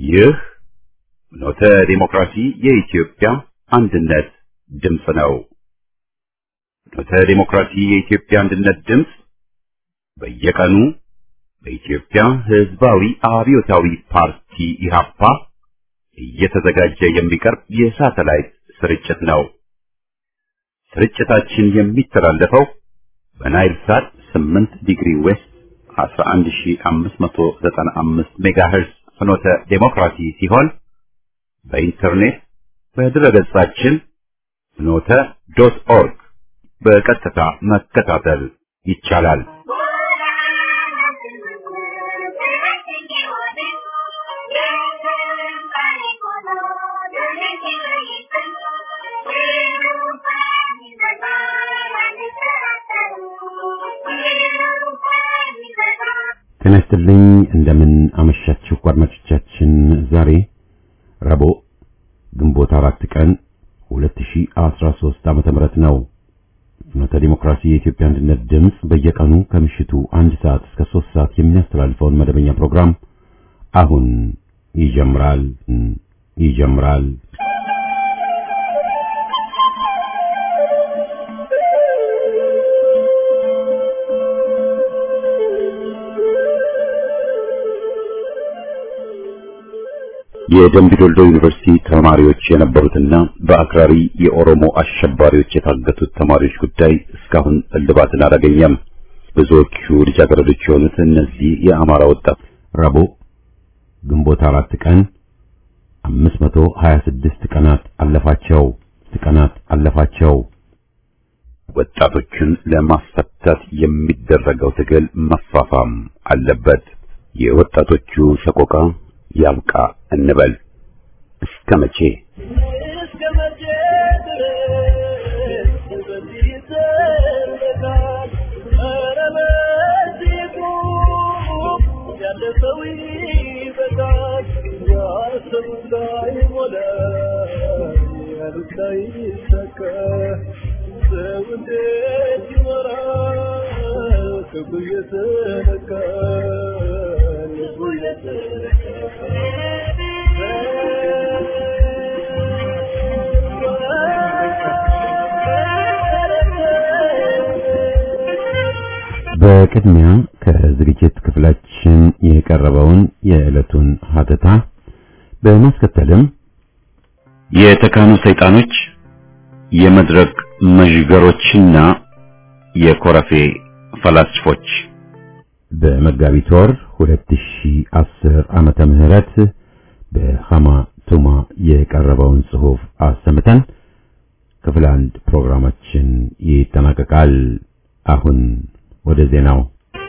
ይህ ኖተ ዲሞክራሲ የኢትዮጵያ አንድነት ድምፅ ነው። ኖተ ዲሞክራሲ የኢትዮጵያ አንድነት ድምፅ በየቀኑ በኢትዮጵያ ሕዝባዊ አብዮታዊ ፓርቲ ኢህአፓ እየተዘጋጀ የሚቀርብ የሳተላይት ስርጭት ነው። ስርጭታችን የሚተላለፈው በናይል ሳት 8 ዲግሪ ዌስት 11595 ሜጋሄርዝ ፍኖተ ዴሞክራሲ ሲሆን በኢንተርኔት በድረገጻችን ፍኖተ ዶት ኦርግ በቀጥታ መከታተል ይቻላል። ጤና ይስጥልኝ እንደምን አመሻችሁ አድማጮቻችን። ዛሬ ረቡዕ ግንቦት አራት ቀን 2013 ዓመተ ምህረት ነው። ፍኖተ ዲሞክራሲ የኢትዮጵያ አንድነት ድምፅ በየቀኑ ከምሽቱ አንድ ሰዓት እስከ ሶስት ሰዓት የሚያስተላልፈውን መደበኛ ፕሮግራም አሁን ይጀምራል ይጀምራል። የደምቢ ዶልዶ ዩኒቨርሲቲ ተማሪዎች የነበሩትና በአክራሪ የኦሮሞ አሸባሪዎች የታገቱት ተማሪዎች ጉዳይ እስካሁን እልባትን አላገኘም። ብዙዎቹ ልጃገረዶች የሆኑት እነዚህ የአማራ ወጣት ረቡዕ ግንቦት አራት ቀን 526 ቀናት አለፋቸው ቀናት አለፋቸው። ወጣቶችን ለማስፈታት የሚደረገው ትግል መፋፋም አለበት። የወጣቶቹ ሰቆቃ ያብቃ እንበል። እስከ መቼ በቅድሚያ ከዝግጅት ክፍላችን የቀረበውን የዕለቱን ሀተታ በማስከተልም የተካኑ ሰይጣኖች የመድረክ መዥገሮችና የኮረፌ ፈላስፎች በመጋቢት ወር 2010 ዓመተ ምህረት በሃማ ቱማ የቀረበውን ጽሑፍ አሰምተን ክፍል አንድ ፕሮግራማችን ይጠናቀቃል። አሁን ወደ ዜናው።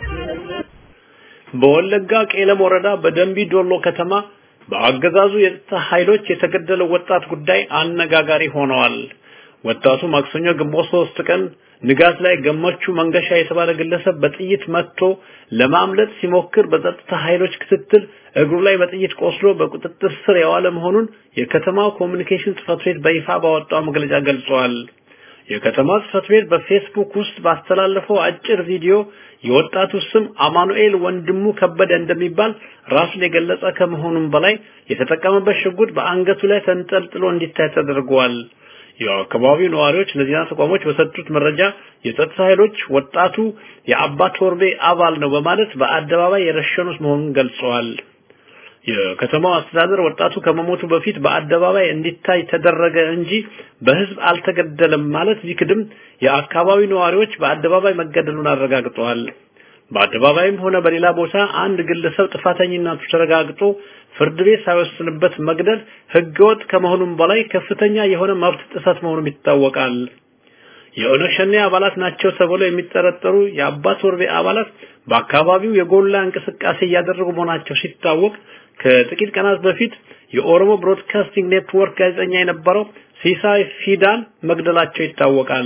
በወለጋ ቄለም ወረዳ በደንቢ ዶሎ ከተማ በአገዛዙ የጸጥታ ኃይሎች የተገደለው ወጣት ጉዳይ አነጋጋሪ ሆነዋል። ወጣቱ ማክሰኞ ግንቦት ሶስት ቀን ንጋት ላይ ገመቹ መንገሻ የተባለ ግለሰብ በጥይት መትቶ ለማምለጥ ሲሞክር በጸጥታ ኃይሎች ክትትል እግሩ ላይ በጥይት ቆስሎ በቁጥጥር ስር የዋለ መሆኑን የከተማው ኮሚኒኬሽን ጽሕፈት ቤት በይፋ ባወጣው መግለጫ ገልጿል። የከተማው ጽሕፈት ቤት በፌስቡክ ውስጥ ባስተላለፈው አጭር ቪዲዮ የወጣቱ ስም አማኑኤል ወንድሙ ከበደ እንደሚባል ራሱን የገለጸ ከመሆኑም በላይ የተጠቀመበት ሽጉጥ በአንገቱ ላይ ተንጠልጥሎ እንዲታይ ተደርጓል። የአካባቢው ነዋሪዎች ለዜና ተቋሞች በሰጡት መረጃ የጸጥታ ኃይሎች ወጣቱ የአባ ቶርቤ አባል ነው በማለት በአደባባይ የረሸኑት መሆኑን ገልጸዋል። የከተማው አስተዳደር ወጣቱ ከመሞቱ በፊት በአደባባይ እንዲታይ ተደረገ እንጂ በሕዝብ አልተገደለም ማለት ቢክድም የአካባቢው ነዋሪዎች በአደባባይ መገደሉን አረጋግጠዋል። በአደባባይም ሆነ በሌላ ቦታ አንድ ግለሰብ ጥፋተኝነቱ ተረጋግጦ ፍርድ ቤት ሳይወስንበት መግደል ሕገወጥ ከመሆኑም በላይ ከፍተኛ የሆነ መብት ጥሰት መሆኑም ይታወቃል። የኦነግ ሸኔ አባላት ናቸው ተብለው የሚጠረጠሩ የአባት ወርቤ አባላት በአካባቢው የጎላ እንቅስቃሴ እያደረጉ መሆናቸው ሲታወቅ ከጥቂት ቀናት በፊት የኦሮሞ ብሮድካስቲንግ ኔትወርክ ጋዜጠኛ የነበረው ሲሳይ ፊዳን መግደላቸው ይታወቃል።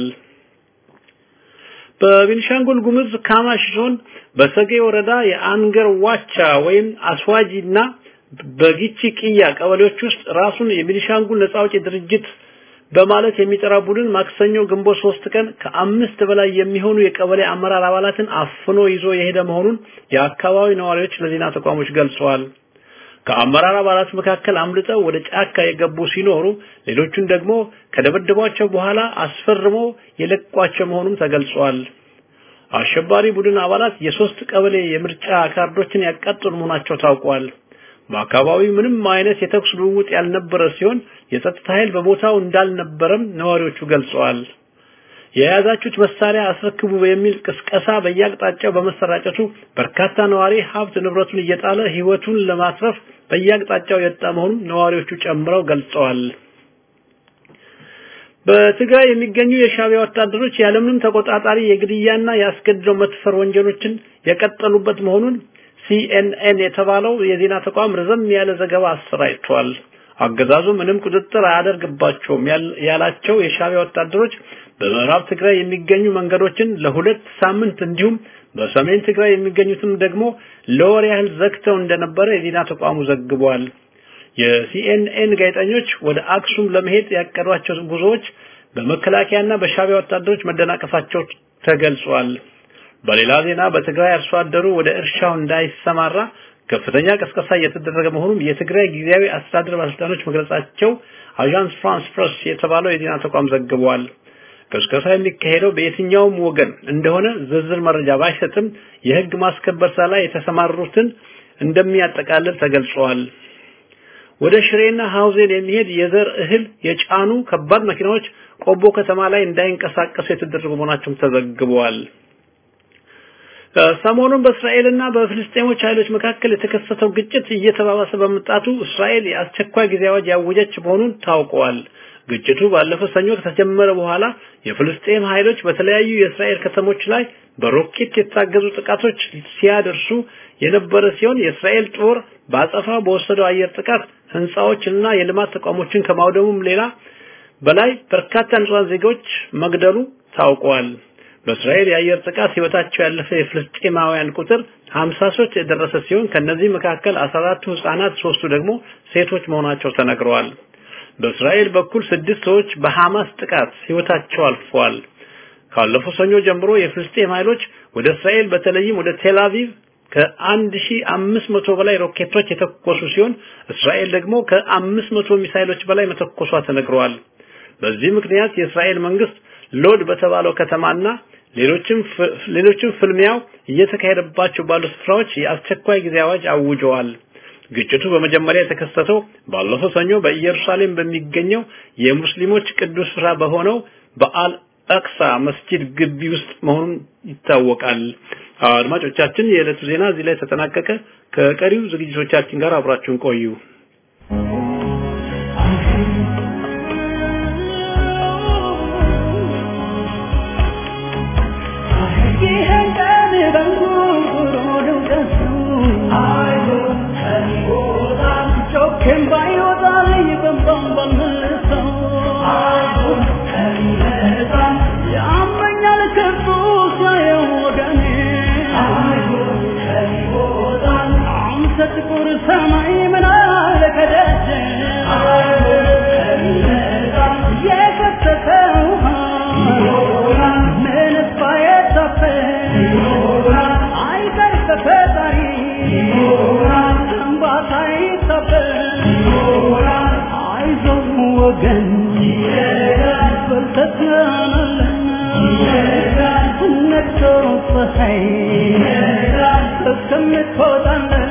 በቤኒሻንጉል ጉሙዝ ካማሽ ዞን በሰጌ ወረዳ የአንገር ዋቻ ወይም አስዋጂና በጊቺ ቅያ ቀበሌዎች ውስጥ ራሱን የቤኒሻንጉል ነጻ አውጪ ድርጅት በማለት የሚጠራ ቡድን ማክሰኞ ግንቦት ሶስት ቀን ከአምስት በላይ የሚሆኑ የቀበሌ አመራር አባላትን አፍኖ ይዞ የሄደ መሆኑን የአካባቢ ነዋሪዎች ለዜና ተቋሞች ገልጸዋል። ከአመራር አባላት መካከል አምልጠው ወደ ጫካ የገቡ ሲኖሩ ሌሎቹን ደግሞ ከደበደቧቸው በኋላ አስፈርሞ የለቋቸው መሆኑም ተገልጿል። አሸባሪ ቡድን አባላት የሶስት ቀበሌ የምርጫ ካርዶችን ያቃጠሉ መሆናቸው ታውቋል። በአካባቢው ምንም አይነት የተኩስ ልውውጥ ያልነበረ ሲሆን የጸጥታ ኃይል በቦታው እንዳልነበረም ነዋሪዎቹ ገልጸዋል። የያዛችሁት መሳሪያ አስረክቡ የሚል ቅስቀሳ በየአቅጣጫው በመሰራጨቱ በርካታ ነዋሪ ሀብት ንብረቱን እየጣለ ህይወቱን ለማትረፍ በየአቅጣጫው የወጣ መሆኑን ነዋሪዎቹ ጨምረው ገልጸዋል። በትግራይ የሚገኙ የሻዕቢያ ወታደሮች ያለምንም ተቆጣጣሪ የግድያና የአስገድዶ መድፈር ወንጀሎችን የቀጠሉበት መሆኑን ሲኤንኤን የተባለው የዜና ተቋም ረዘም ያለ ዘገባ አሰራጭቷል። አገዛዙ ምንም ቁጥጥር አያደርግባቸውም ያላቸው የሻዕቢያ ወታደሮች በምዕራብ ትግራይ የሚገኙ መንገዶችን ለሁለት ሳምንት እንዲሁም በሰሜን ትግራይ የሚገኙትም ደግሞ ለወር ያህል ዘግተው እንደነበረ የዜና ተቋሙ ዘግቧል። የሲኤንኤን ጋዜጠኞች ወደ አክሱም ለመሄድ ያቀዷቸው ጉዞዎች በመከላከያና በሻዕቢያ ወታደሮች መደናቀፋቸው ተገልጿል። በሌላ ዜና በትግራይ አርሶ አደሩ ወደ እርሻው እንዳይሰማራ ከፍተኛ ቅስቀሳ እየተደረገ መሆኑን የትግራይ ጊዜያዊ አስተዳደር ባለስልጣኖች መግለጻቸው አዣንስ ፍራንስ ፕረስ የተባለው የዜና ተቋም ዘግቧል። ቅስቀሳ የሚካሄደው በየትኛውም ወገን እንደሆነ ዝርዝር መረጃ ባይሰጥም የህግ ማስከበር ስራ ላይ የተሰማሩትን እንደሚያጠቃልል ተገልጿል። ወደ ሽሬና ሐውዜን የሚሄድ የዘር እህል የጫኑ ከባድ መኪናዎች ቆቦ ከተማ ላይ እንዳይንቀሳቀሱ የተደረጉ መሆናቸውም ተዘግበዋል። ሰሞኑን በእስራኤልና በፍልስጤሞች ኃይሎች መካከል የተከሰተው ግጭት እየተባባሰ በመምጣቱ እስራኤል የአስቸኳይ ጊዜ አዋጅ ያወጀች መሆኑን ታውቋል። ግጭቱ ባለፈው ሰኞ ከተጀመረ በኋላ የፍልስጤም ኃይሎች በተለያዩ የእስራኤል ከተሞች ላይ በሮኬት የታገዙ ጥቃቶች ሲያደርሱ የነበረ ሲሆን የእስራኤል ጦር በአጸፋ በወሰደው አየር ጥቃት ህንጻዎችንና የልማት ተቋሞችን ከማውደሙም ሌላ በላይ በርካታ ንጹሃን ዜጎች መግደሉ ታውቋል። በእስራኤል የአየር ጥቃት ህይወታቸው ያለፈ የፍልስጤማውያን ቁጥር 53 የደረሰ ሲሆን ከነዚህ መካከል 14ቱ ህጻናት፣ ሶስቱ ደግሞ ሴቶች መሆናቸው ተነግረዋል። በእስራኤል በኩል ስድስት ሰዎች በሐማስ ጥቃት ህይወታቸው አልፈዋል። ካለፈው ሰኞ ጀምሮ የፍልስጤም ኃይሎች ወደ እስራኤል በተለይም ወደ ቴል አቪቭ ከ1500 በላይ ሮኬቶች የተኮሱ ሲሆን እስራኤል ደግሞ ከ500 ሚሳይሎች በላይ መተኮሷ ተነግረዋል። በዚህ ምክንያት የእስራኤል መንግስት ሎድ በተባለው ከተማና ሌሎችም ሌሎችም ፍልሚያው እየተካሄደባቸው ባሉ ስፍራዎች የአስቸኳይ ጊዜ አዋጅ አውጀዋል። ግጭቱ በመጀመሪያ የተከሰተው ባለፈው ሰኞ በኢየሩሳሌም በሚገኘው የሙስሊሞች ቅዱስ ስፍራ በሆነው በአል አቅሳ መስጂድ ግቢ ውስጥ መሆኑን ይታወቃል። አድማጮቻችን፣ የዕለቱ ዜና እዚህ ላይ ተጠናቀቀ። ከቀሪው ዝግጅቶቻችን ጋር አብራችሁን ቆዩ። ጥቁር ሰማይ ምን አለ ከደጅ የከተተው ምንስ ባይታፈን አይቀር ከፈጣሪ እንባታ አይታፈን አይዞህ ወገን በርተትናለን ነግቶ ፀሐይ እስከምትወጣለን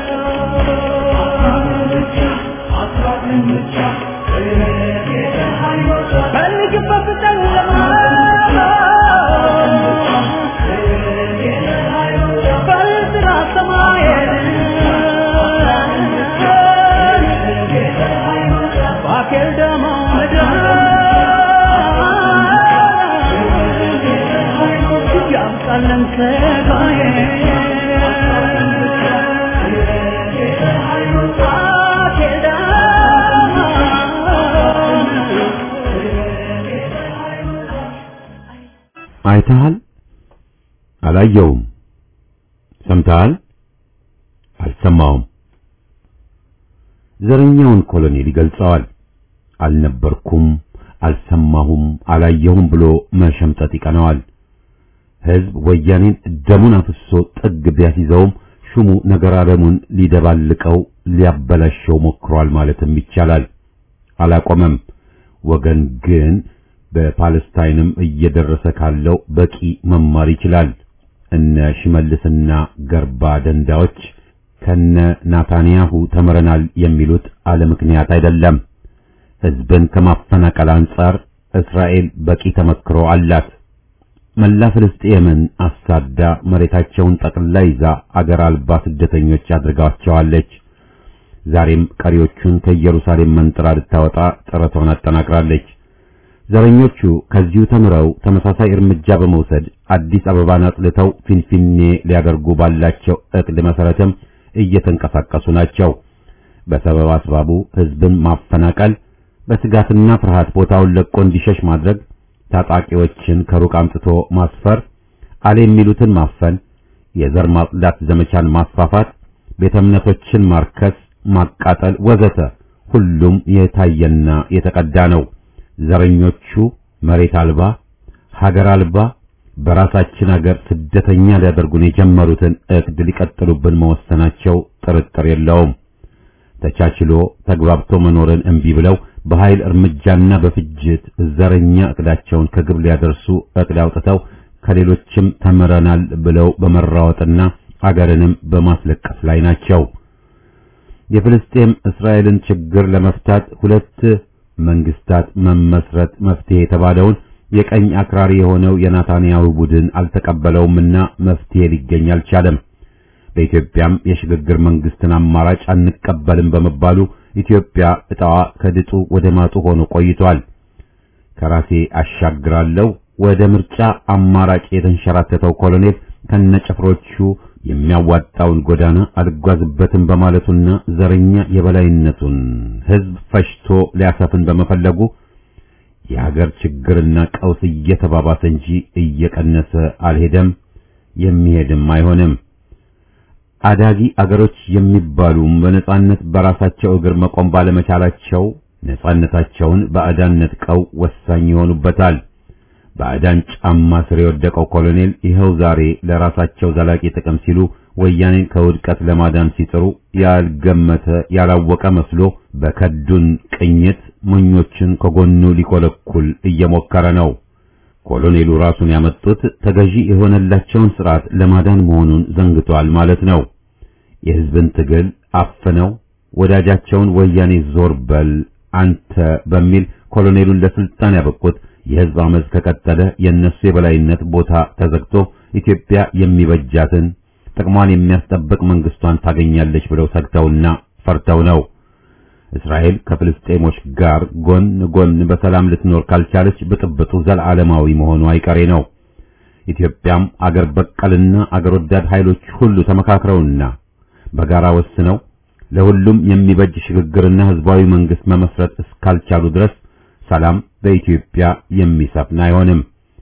ፈልግበት ጨለማ በጥራ ሰማይን ባኬል ደሞ ምድር ያምጣለን ስጋዬ አይተሃል? አላየውም። ሰምተሃል? አልሰማውም። ዘረኛውን ኮሎኔል ይገልጸዋል። አልነበርኩም፣ አልሰማሁም፣ አላየሁም ብሎ መሸምጠጥ ይቀነዋል። ሕዝብ ወያኔን ደሙን አፍሶ ጥግ ቢያስይዘውም ሹሙ ነገር ዓለሙን ሊደባልቀው ሊያበላሸው ሞክሯል ማለትም ይቻላል። አላቆመም። ወገን ግን በፓለስታይንም እየደረሰ ካለው በቂ መማር ይችላል። እነ ሽመልስና ገርባ ደንዳዎች ከነ ናታንያሁ ተምረናል የሚሉት አለ ምክንያት አይደለም። ሕዝብን ከማፈናቀል አንጻር እስራኤል በቂ ተመክሮ አላት። መላ ፍልስጤምን አሳዳ መሬታቸውን ጠቅልላ ይዛ አገር አልባ ስደተኞች አድርጋቸዋለች። ዛሬም ቀሪዎቹን ከኢየሩሳሌም መንጥራ ልታወጣ ጥረቷን አጠናቅራለች። ዘረኞቹ ከዚሁ ተምረው ተመሳሳይ እርምጃ በመውሰድ አዲስ አበባን አጽልተው ፊንፊኔ ሊያደርጉ ባላቸው ዕቅድ መሰረትም እየተንቀሳቀሱ ናቸው። በሰበብ አስባቡ ሕዝብን ማፈናቀል፣ በስጋትና ፍርሃት ቦታውን ለቆ እንዲሸሽ ማድረግ፣ ታጣቂዎችን ከሩቅ አምጥቶ ማስፈር፣ አለ የሚሉትን ማፈን፣ የዘር ማጽዳት ዘመቻን ማስፋፋት፣ ቤተ እምነቶችን ማርከስ፣ ማቃጠል ወዘተ ሁሉም የታየና የተቀዳ ነው። ዘረኞቹ መሬት አልባ ሀገር አልባ በራሳችን ሀገር ስደተኛ ሊያደርጉን የጀመሩትን ዕቅድ ሊቀጥሉብን መወሰናቸው ጥርጥር የለውም። ተቻችሎ ተግባብቶ መኖርን እምቢ ብለው በኃይል እርምጃና በፍጅት ዘረኛ ዕቅዳቸውን ከግብ ሊያደርሱ ዕቅድ አውጥተው ከሌሎችም ተምረናል ብለው በመራወጥና አገርንም በማስለቀስ ላይ ናቸው። የፍልስጤም እስራኤልን ችግር ለመፍታት ሁለት መንግስታት መመስረት መፍትሄ የተባለውን የቀኝ አክራሪ የሆነው የናታንያሁ ቡድን አልተቀበለውምና መፍትሄ ሊገኝ አልቻለም። በኢትዮጵያም የሽግግር መንግስትን አማራጭ አንቀበልም በመባሉ ኢትዮጵያ ዕጣዋ ከድጡ ወደ ማጡ ሆኖ ቆይቷል። ከራሴ አሻግራለሁ ወደ ምርጫ አማራጭ የተንሸራተተው ኮሎኔል ከነጭፍሮቹ የሚያዋጣውን ጎዳና አልጓዝበትም በማለቱና ዘረኛ የበላይነቱን ሕዝብ ፈሽቶ ሊያሰፍን በመፈለጉ የሀገር ችግርና ቀውስ እየተባባሰ እንጂ እየቀነሰ አልሄደም፣ የሚሄድም አይሆንም። አዳጊ አገሮች የሚባሉም በነጻነት በራሳቸው እግር መቆም ባለመቻላቸው ነጻነታቸውን ባዕዳን ነጥቀው ወሳኝ ይሆኑበታል። ባዕዳን ጫማ ስር የወደቀው ኮሎኔል ይኸው ዛሬ ለራሳቸው ዘላቂ ጥቅም ሲሉ ወያኔን ከውድቀት ለማዳን ሲጥሩ ያልገመተ ያላወቀ መስሎ በከዱን ቅኝት ሞኞችን ከጎኑ ሊኮለኩል እየሞከረ ነው። ኮሎኔሉ ራሱን ያመጡት ተገዢ የሆነላቸውን ስርዓት ለማዳን መሆኑን ዘንግቷል ማለት ነው። የሕዝብን ትግል አፍነው ወዳጃቸውን ወያኔ ዞር በል አንተ በሚል ኮሎኔሉን ለስልጣን ያበቁት የሕዝብ አመፅ ከቀጠለ የእነሱ የበላይነት ቦታ ተዘግቶ ኢትዮጵያ የሚበጃትን ጥቅሟን የሚያስጠብቅ መንግስቷን ታገኛለች ብለው ሰግተውና ፈርተው ነው። እስራኤል ከፍልስጤሞች ጋር ጎን ጎን በሰላም ልትኖር ካልቻለች ብጥብጡ ዘላለማዊ መሆኑ አይቀሬ ነው። ኢትዮጵያም አገር በቀልና አገር ወዳድ ኃይሎች ሁሉ ተመካክረውና በጋራ ወስነው ለሁሉም የሚበጅ ሽግግርና ህዝባዊ መንግስት መመስረት እስካልቻሉ ድረስ ሰላም በኢትዮጵያ የሚሰፍን አይሆንም።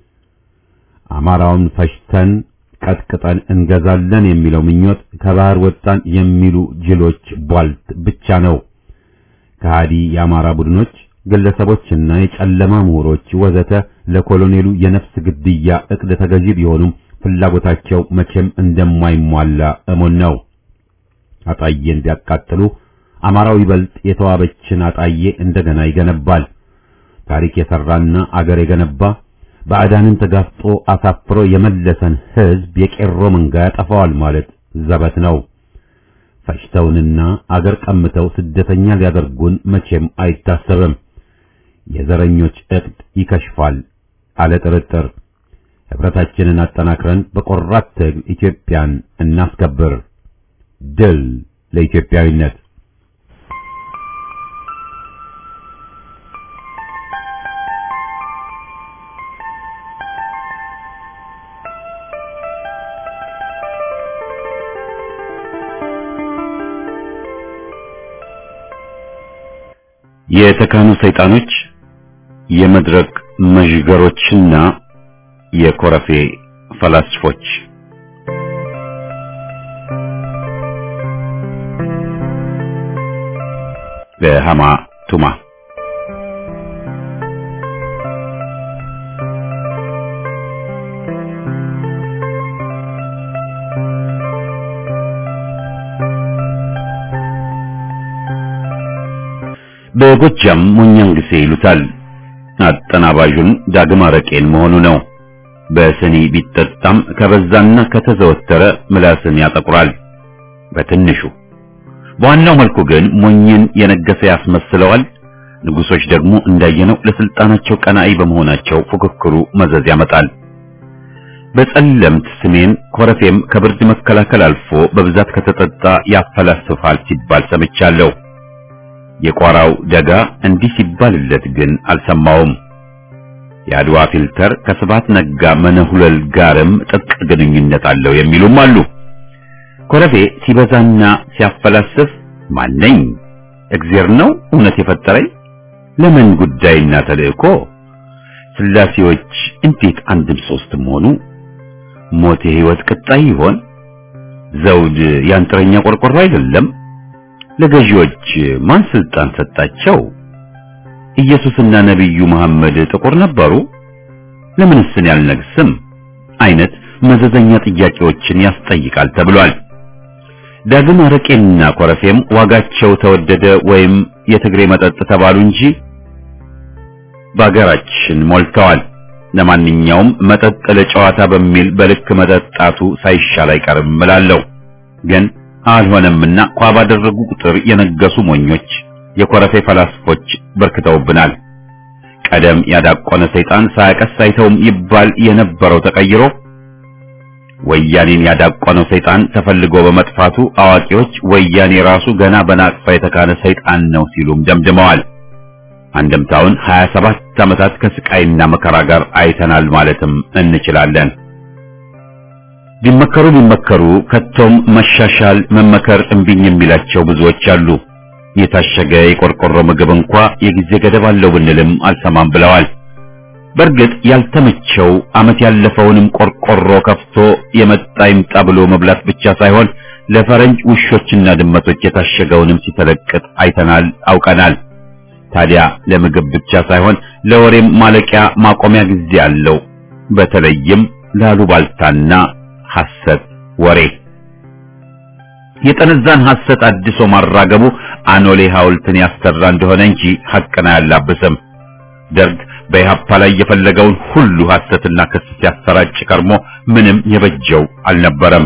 አማራውን ፈሽተን ቀጥቅጠን እንገዛለን የሚለው ምኞት ከባህር ወጣን የሚሉ ጅሎች ቧልት ብቻ ነው። ከሃዲ የአማራ ቡድኖች፣ ግለሰቦችና የጨለማ ምሁሮች ወዘተ ለኮሎኔሉ የነፍስ ግድያ እቅድ ተገዢ ቢሆኑም ፍላጎታቸው መቼም እንደማይሟላ እሙን ነው። አጣዬን ቢያቃጥሉ አማራው ይበልጥ የተዋበችን አጣዬ እንደገና ይገነባል። ታሪክ የሰራና አገር የገነባ ባዕዳንን ተጋፍጦ አሳፍሮ የመለሰን ህዝብ የቄሮ መንጋ ያጠፋዋል ማለት ዘበት ነው። ፈጅተውንና አገር ቀምተው ስደተኛ ሊያደርጉን መቼም አይታሰብም። የዘረኞች ዕቅድ ይከሽፋል አለ ጥርጥር። ህብረታችንን አጠናክረን በቆራት ትግል ኢትዮጵያን እናስከብር። ድል ለኢትዮጵያዊነት! የተካኑ ሰይጣኖች የመድረክ መዥገሮችና የኮረፌ ፈላስፎች በሃማ ቱማ በጎጃም ሞኛንግሴ ይሉታል። አጠናባዡን ዳግም አረቄን መሆኑ ነው። በስኒ ቢጠጣም ከበዛና ከተዘወተረ ምላስን ያጠቁራል። በትንሹ በዋናው መልኩ ግን ሞኝን የነገሰ ያስመስለዋል። ንጉሶች ደግሞ እንዳየነው ለስልጣናቸው ቀናኢ በመሆናቸው ፉክክሩ መዘዝ ያመጣል። በጸለምት ስሜን ኮረፌም ከብርድ መከላከል አልፎ በብዛት ከተጠጣ ያፈላስፋል ሲባል ሰምቻለሁ። የቋራው ደጋ እንዲህ ሲባልለት ግን አልሰማውም። የአድዋ ፊልተር ከስባት ነጋ መነሁለል ጋርም ጥብቅ ግንኙነት አለው የሚሉም አሉ። ኮረፌ ሲበዛና ሲያፈላስፍ ማነኝ? እግዜር ነው እውነት የፈጠረኝ? ለምን ጉዳይና ተልእኮ? ስላሴዎች እንዴት አንድም ሶስትም ሆኑ? ሞት የህይወት ቅጣይ ይሆን? ዘውድ ያንጥረኛ ቆርቆሮ አይደለም? ለገዢዎች ማን ስልጣን ሰጣቸው? ኢየሱስና ነቢዩ መሐመድ ጥቁር ነበሩ? ለምንስ እኔ አልነግስም? አይነት መዘዘኛ ጥያቄዎችን ያስጠይቃል ተብሏል። ዳግም አረቄና ኮረፌም ዋጋቸው ተወደደ ወይም የትግሬ መጠጥ ተባሉ እንጂ በአገራችን ሞልተዋል። ለማንኛውም መጠጥ ለጨዋታ በሚል በልክ መጠጣቱ ሳይሻል አይቀርም እላለሁ። ግን አልሆነምና ኳ ባደረጉ ቁጥር የነገሱ ሞኞች የኮረፌ ፈላስፎች በርክተውብናል። ቀደም ያዳቆነ ሰይጣን ሳያቀስ አይተውም ይባል የነበረው ተቀይሮ ወያኔን ያዳቆነው ሰይጣን ተፈልጎ በመጥፋቱ አዋቂዎች ወያኔ ራሱ ገና በናቅፋ የተካነ ሰይጣን ነው ሲሉም ደምድመዋል። አንድምታውን 27 ዓመታት ከስቃይና መከራ ጋር አይተናል ማለትም እንችላለን። ቢመከሩ ቢመከሩ ከቶም መሻሻል መመከር እምቢኝ የሚላቸው ብዙዎች አሉ። የታሸገ የቆርቆሮ ምግብ እንኳ የጊዜ ገደብ አለው ብንልም አልሰማም ብለዋል። በእርግጥ ያልተመቸው ዓመት ያለፈውንም ቆርቆሮ ከፍቶ የመጣ ይምጣ ብሎ መብላት ብቻ ሳይሆን ለፈረንጅ ውሾችና ድመቶች የታሸገውንም ሲተለቅጥ አይተናል፣ አውቀናል። ታዲያ ለምግብ ብቻ ሳይሆን ለወሬም ማለቂያ ማቆሚያ ጊዜ አለው። በተለይም ላሉባልታና ሐሰት ወሬ የጠነዛን ሐሰት አድሶ ማራገቡ አኖሌ ሐውልትን ያሰራ እንደሆነ እንጂ ሐቅን አያላብስም። ደርግ በኢህአፓ ላይ የፈለገውን ሁሉ ሐሰትና ክስ ሲያሰራጭ ከርሞ ምንም የበጀው አልነበረም።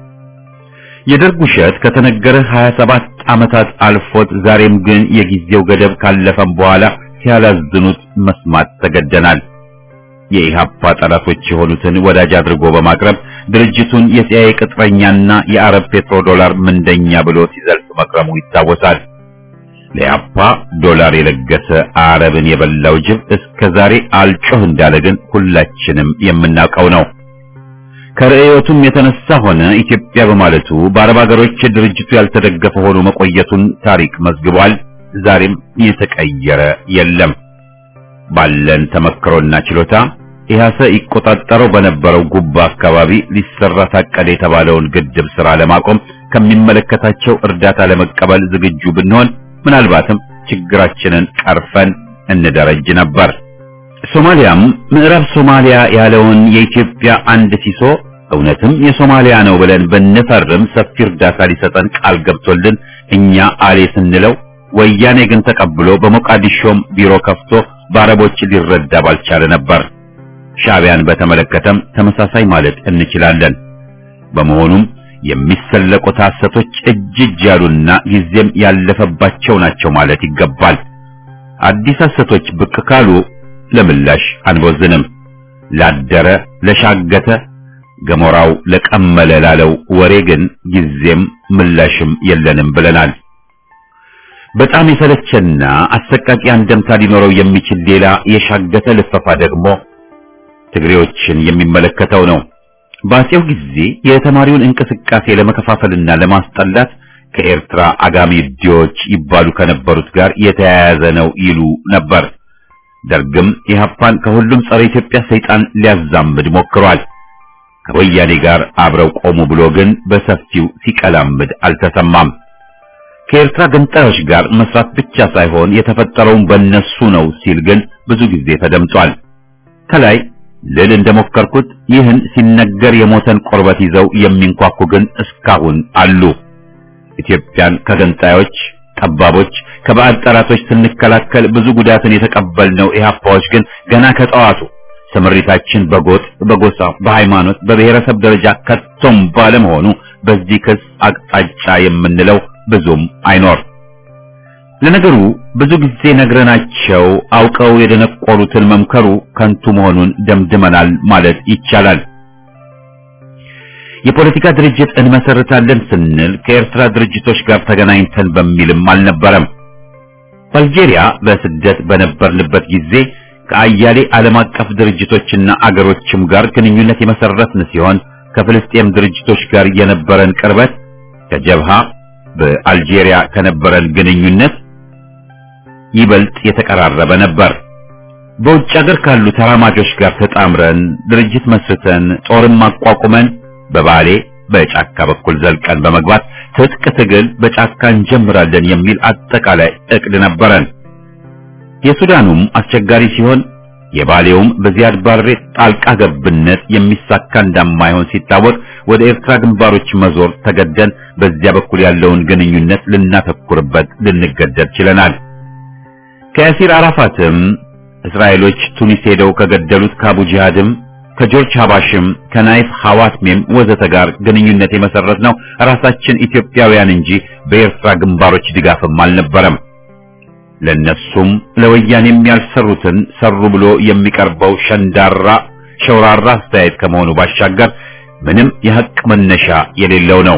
የደርግ ውሸት ከተነገረ 27 ዓመታት አልፎት ዛሬም ግን የጊዜው ገደብ ካለፈም በኋላ ሲያላዝኑት መስማት ተገደናል። የኢህአፓ ጠላቶች የሆኑትን ወዳጅ አድርጎ በማቅረብ ድርጅቱን የሲአይኤ ቅጥረኛና የአረብ ፔትሮ ዶላር ምንደኛ ብሎ ሲዘልፍ መክረሙ ይታወሳል። ለኢህአፓ ዶላር የለገሰ አረብን የበላው ጅብ እስከ ዛሬ አልጮህ እንዳለ ግን ሁላችንም የምናውቀው ነው። ከርዕዮቱም የተነሳ ሆነ ኢትዮጵያ በማለቱ በአረብ ሀገሮች ድርጅቱ ያልተደገፈ ሆኖ መቆየቱን ታሪክ መዝግቧል። ዛሬም የተቀየረ የለም። ባለን ተመክሮና ችሎታ ኢህአሰ ይቆጣጠረው በነበረው ጉባ አካባቢ ሊሰራ ታቀደ የተባለውን ግድብ ስራ ለማቆም ከሚመለከታቸው እርዳታ ለመቀበል ዝግጁ ብንሆን ምናልባትም ችግራችንን ቀርፈን እንደረጅ ነበር። ሶማሊያም ምዕራብ ሶማሊያ ያለውን የኢትዮጵያ አንድ ሲሶ እውነትም የሶማሊያ ነው ብለን ብንፈርም ሰፊ እርዳታ ሊሰጠን ቃል ገብቶልን እኛ አሌ ስንለው ወያኔ ግን ተቀብሎ በሞቃዲሾም ቢሮ ከፍቶ በአረቦች ሊረዳ ባልቻለ ነበር። ሻዕቢያን በተመለከተም ተመሳሳይ ማለት እንችላለን። በመሆኑም የሚሰለቁት ሐሰቶች እጅ እጅ ያሉና ጊዜም ያለፈባቸው ናቸው ማለት ይገባል። አዲስ ሐሰቶች ብቅ ካሉ ለምላሽ አንቦዝንም። ላደረ ለሻገተ ገሞራው ለቀመለ ላለው ወሬ ግን ጊዜም ምላሽም የለንም ብለናል። በጣም የሰለቸና አሰቃቂ አንደምታ ሊኖረው የሚችል ሌላ የሻገተ ልፈፋ ደግሞ ትግሬዎችን የሚመለከተው ነው። በአፄው ጊዜ የተማሪውን እንቅስቃሴ ለመከፋፈልና ለማስጠላት ከኤርትራ አጋሚ ዲዎች ይባሉ ከነበሩት ጋር የተያያዘ ነው ይሉ ነበር። ደርግም ኢህአፓን ከሁሉም ጸረ ኢትዮጵያ ሰይጣን ሊያዛምድ ሞክሯል። ከወያኔ ጋር አብረው ቆሙ ብሎ ግን በሰፊው ሲቀላምድ አልተሰማም። ከኤርትራ ገንጣዮች ጋር መስራት ብቻ ሳይሆን የተፈጠረውን በእነሱ ነው ሲል ግን ብዙ ጊዜ ተደምጧል። ከላይ ልል እንደሞከርኩት ይህን ሲነገር የሞተን ቆርበት ይዘው የሚንኳኩ ግን እስካሁን አሉ። ኢትዮጵያን ከገንጣዮች ጠባቦች ከባዕድ ጠላቶች ስንከላከል ብዙ ጉዳትን የተቀበልነው ኢህአፓዎች ግን ገና ከጠዋቱ ስምሪታችን በጎጥ፣ በጎሳ፣ በሃይማኖት፣ በብሔረሰብ ደረጃ ከቶም ባለመሆኑ በዚህ ክስ አቅጣጫ የምንለው ብዙም አይኖር። ለነገሩ ብዙ ጊዜ ነግረናቸው አውቀው የደነቆሩትን መምከሩ ከንቱ መሆኑን ደምድመናል ማለት ይቻላል። የፖለቲካ ድርጅት እንመሰርታለን ስንል ከኤርትራ ድርጅቶች ጋር ተገናኝተን በሚልም አልነበረም። በአልጄሪያ በስደት በነበርንበት ጊዜ ከአያሌ ዓለም አቀፍ ድርጅቶችና አገሮችም ጋር ግንኙነት የመሰረትን ሲሆን ከፍልስጤም ድርጅቶች ጋር የነበረን ቅርበት ከጀብሃ በአልጄሪያ ከነበረን ግንኙነት ይበልጥ የተቀራረበ ነበር። በውጭ ሀገር ካሉ ተራማጆች ጋር ተጣምረን ድርጅት መስርተን ጦርን ማቋቁመን በባሌ በጫካ በኩል ዘልቀን በመግባት ትጥቅ ትግል በጫካ እንጀምራለን የሚል አጠቃላይ እቅድ ነበረን። የሱዳኑም አስቸጋሪ ሲሆን የባሌውም በዚያድ ባሬ ጣልቃ ገብነት የሚሳካ እንደማይሆን ሲታወቅ ወደ ኤርትራ ግንባሮች መዞር ተገደን በዚያ በኩል ያለውን ግንኙነት ልናተኩርበት ልንገደድ ችለናል። ከያሲር አራፋትም እስራኤሎች ቱኒስ ሄደው ከገደሉት ከአቡ ጂሃድም ከጆርጅ ሀባሽም ከናይፍ ሐዋትሜም ወዘተ ጋር ግንኙነት የመሰረት ነው ራሳችን ኢትዮጵያውያን እንጂ በኤርትራ ግንባሮች ድጋፍም አልነበረም። ለነሱም ለወያኔም ያልሰሩትን ሰሩ ብሎ የሚቀርበው ሸንዳራ ሸውራራ አስተያየት ከመሆኑ ባሻገር ምንም የሐቅ መነሻ የሌለው ነው።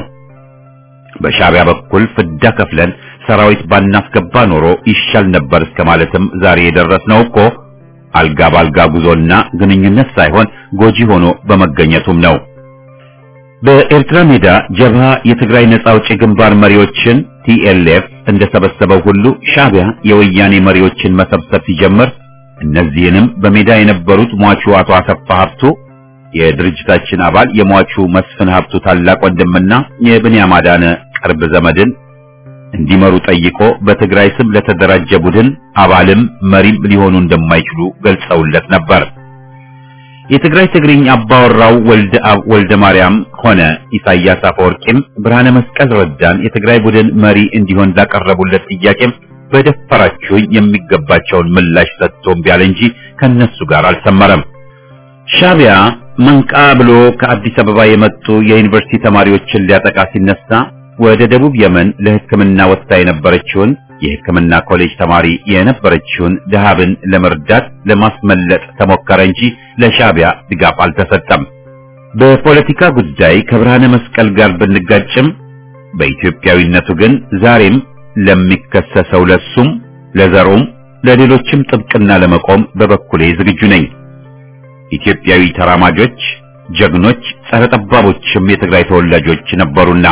በሻዕቢያ በኩል ፍዳ ከፍለን ሰራዊት ባናስገባ ኖሮ ይሻል ነበር እስከ ማለትም ዛሬ የደረስነው እኮ አልጋ ባልጋ ጉዞና ግንኙነት ሳይሆን ጎጂ ሆኖ በመገኘቱም ነው። በኤርትራ ሜዳ ጀብሃ የትግራይ ነጻ አውጪ ግንባር መሪዎችን ቲኤልኤፍ እንደሰበሰበው ሁሉ ሻዕቢያ የወያኔ መሪዎችን መሰብሰብ ሲጀምር እነዚህንም በሜዳ የነበሩት ሟቹ አቶ አሰፋ ሀብቱ የድርጅታችን አባል የሟቹ መስፍን ሀብቱ ታላቅ ወንድምና የብንያም አዳነ ቅርብ ዘመድን እንዲመሩ ጠይቆ በትግራይ ስም ለተደራጀ ቡድን አባልም መሪም ሊሆኑ እንደማይችሉ ገልጸውለት ነበር። የትግራይ ትግርኝ አባወራው ወልደ አብ ወልደ ማርያም ሆነ ኢሳያስ አፈወርቂም ብርሃነ መስቀል ረዳን የትግራይ ቡድን መሪ እንዲሆን ላቀረቡለት ጥያቄም በደፈራችሁኝ የሚገባቸውን ምላሽ ሰጥቶም ቢያለ እንጂ ከነሱ ጋር አልሰመረም። ሻዕቢያ መንቃ ብሎ ከአዲስ አበባ የመጡ የዩኒቨርሲቲ ተማሪዎችን ሊያጠቃ ሲነሳ ወደ ደቡብ የመን ለሕክምና ወጥታ የነበረችውን የሕክምና ኮሌጅ ተማሪ የነበረችውን ደሃብን ለመርዳት ለማስመለጥ ተሞከረ እንጂ ለሻዕቢያ ድጋፍ አልተሰጠም። በፖለቲካ ጉዳይ ከብርሃነ መስቀል ጋር ብንጋጭም በኢትዮጵያዊነቱ ግን ዛሬም ለሚከሰሰው ለሱም ለዘሩም ለሌሎችም ጥብቅና ለመቆም በበኩሌ ዝግጁ ነኝ። ኢትዮጵያዊ ተራማጆች፣ ጀግኖች፣ ጸረ ጠባቦችም የትግራይ ተወላጆች ነበሩና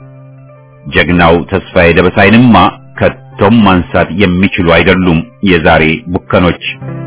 ጀግናው ተስፋዬ ደበሳይንማ ከቶም ማንሳት የሚችሉ አይደሉም የዛሬ ቡከኖች።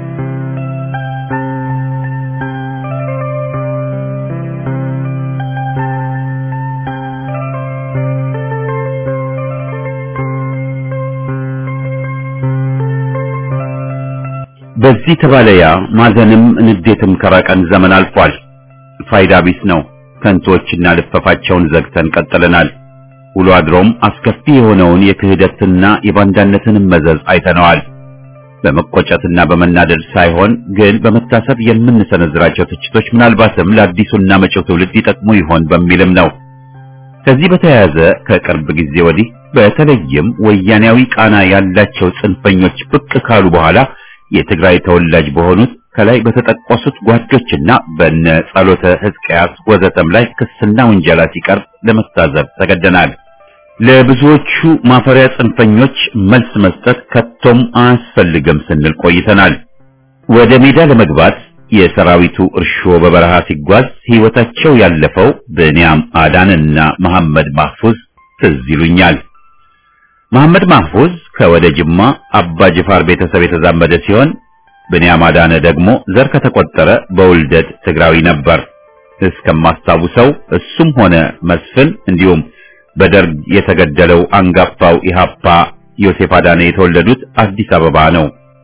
በዚህ ተባለያ ማዘንም ንዴትም ከራቀን ዘመን አልፏል። ፋይዳ ቢስ ነው። ከንቶችና ልፈፋቸውን ዘግተን ቀጥለናል። ውሎ አድሮም አስከፊ የሆነውን የክህደትና የባንዳነትን መዘዝ አይተነዋል። በመቆጨትና በመናደድ ሳይሆን ግን በመታሰብ የምንሰነዝራቸው ትችቶች ምናልባትም ለአዲሱና መጪው ትውልድ ይጠቅሙ ይሆን በሚልም ነው። ከዚህ በተያያዘ ከቅርብ ጊዜ ወዲህ በተለይም ወያኔያዊ ቃና ያላቸው ጽንፈኞች ብቅ ካሉ በኋላ የትግራይ ተወላጅ በሆኑት ከላይ በተጠቀሱት ጓዶችና በነ ጸሎተ ሕዝቅያስ ወዘተም ላይ ክስና ውንጀላ ሲቀርብ ለመታዘብ ተገደናል። ለብዙዎቹ ማፈሪያ ጽንፈኞች መልስ መስጠት ከቶም አያስፈልግም ስንል ቆይተናል። ወደ ሜዳ ለመግባት የሰራዊቱ እርሾ በበረሃ ሲጓዝ ሕይወታቸው ያለፈው ብንያም አዳንና መሐመድ ማህፉዝ ትዝ ይሉኛል። መሐመድ ማህፉዝ ከወደ ጅማ አባ ጅፋር ቤተሰብ የተዛመደ ሲሆን ብንያም አዳነ ደግሞ ዘር ከተቆጠረ በውልደት ትግራዊ ነበር። እስከማስታውሰው እሱም ሆነ መስፍን እንዲሁም በደርግ የተገደለው አንጋፋው ኢሃፓ ዮሴፍ አዳነ የተወለዱት አዲስ አበባ ነው።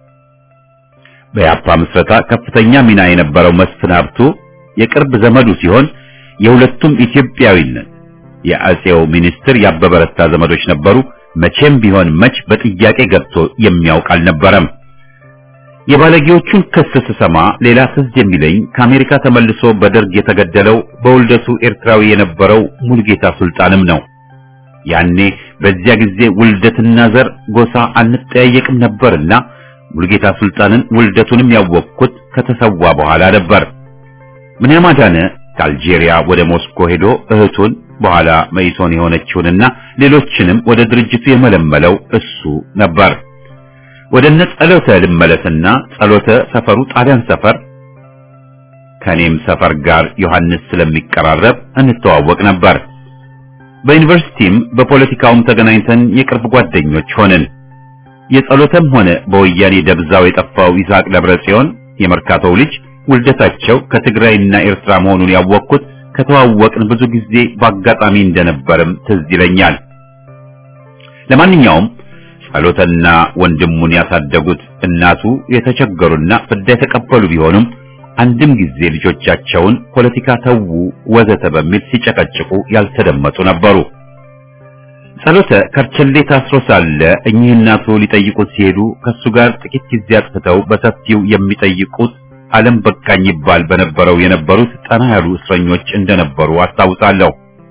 በኢሃፓ ምስረታ ከፍተኛ ሚና የነበረው መስፍን ሀብቱ የቅርብ ዘመዱ ሲሆን የሁለቱም ኢትዮጵያዊነት የአጼው ሚኒስትር ያበበረታ ዘመዶች ነበሩ። መቼም ቢሆን መች በጥያቄ ገብቶ የሚያውቅ አልነበረም። የባለጌዎቹን ክስ ስሰማ ሌላ ትዝ የሚለኝ ከአሜሪካ ተመልሶ በደርግ የተገደለው በውልደቱ ኤርትራዊ የነበረው ሙልጌታ ሱልጣንም ነው። ያኔ በዚያ ጊዜ ውልደትና ዘር ጎሳ አንጠያየቅም ነበርና ሙልጌታ ሱልጣንን ውልደቱንም ያወቅኩት ከተሰዋ በኋላ ነበር። ምንያም አዳነ ከአልጄሪያ ወደ ሞስኮ ሄዶ እህቱን በኋላ መይሶን የሆነችውንና ሌሎችንም ወደ ድርጅቱ የመለመለው እሱ ነበር። ወደ እነ ጸሎተ ልመለስና ጸሎተ ሰፈሩ ጣሊያን ሰፈር ከኔም ሰፈር ጋር ዮሐንስ ስለሚቀራረብ እንተዋወቅ ነበር። በዩኒቨርሲቲም በፖለቲካውም ተገናኝተን የቅርብ ጓደኞች ሆንን። የጸሎተም ሆነ በወያኔ ደብዛው የጠፋው ይስሐቅ ደብረ ጽዮን የመርካቶው ልጅ ውልደታቸው ከትግራይና ኤርትራ መሆኑን ያወቅኩት ከተዋወቅን ብዙ ጊዜ በአጋጣሚ እንደነበርም ትዝ ይለኛል። ለማንኛውም ጸሎተና ወንድሙን ያሳደጉት እናቱ የተቸገሩና ፍዳ የተቀበሉ ቢሆኑም አንድም ጊዜ ልጆቻቸውን ፖለቲካ ተዉ ወዘተ በሚል ሲጨቀጭቁ ያልተደመጡ ነበሩ። ጸሎተ ከርቸሌ ታስሮ ሳለ እኚህ እናቱ ሊጠይቁት ሲሄዱ ከሱ ጋር ጥቂት ጊዜ አጥፍተው በሰፊው የሚጠይቁት ዓለም በቃኝ ይባል በነበረው የነበሩት ጠና ያሉ እስረኞች እንደነበሩ አስታውሳለሁ።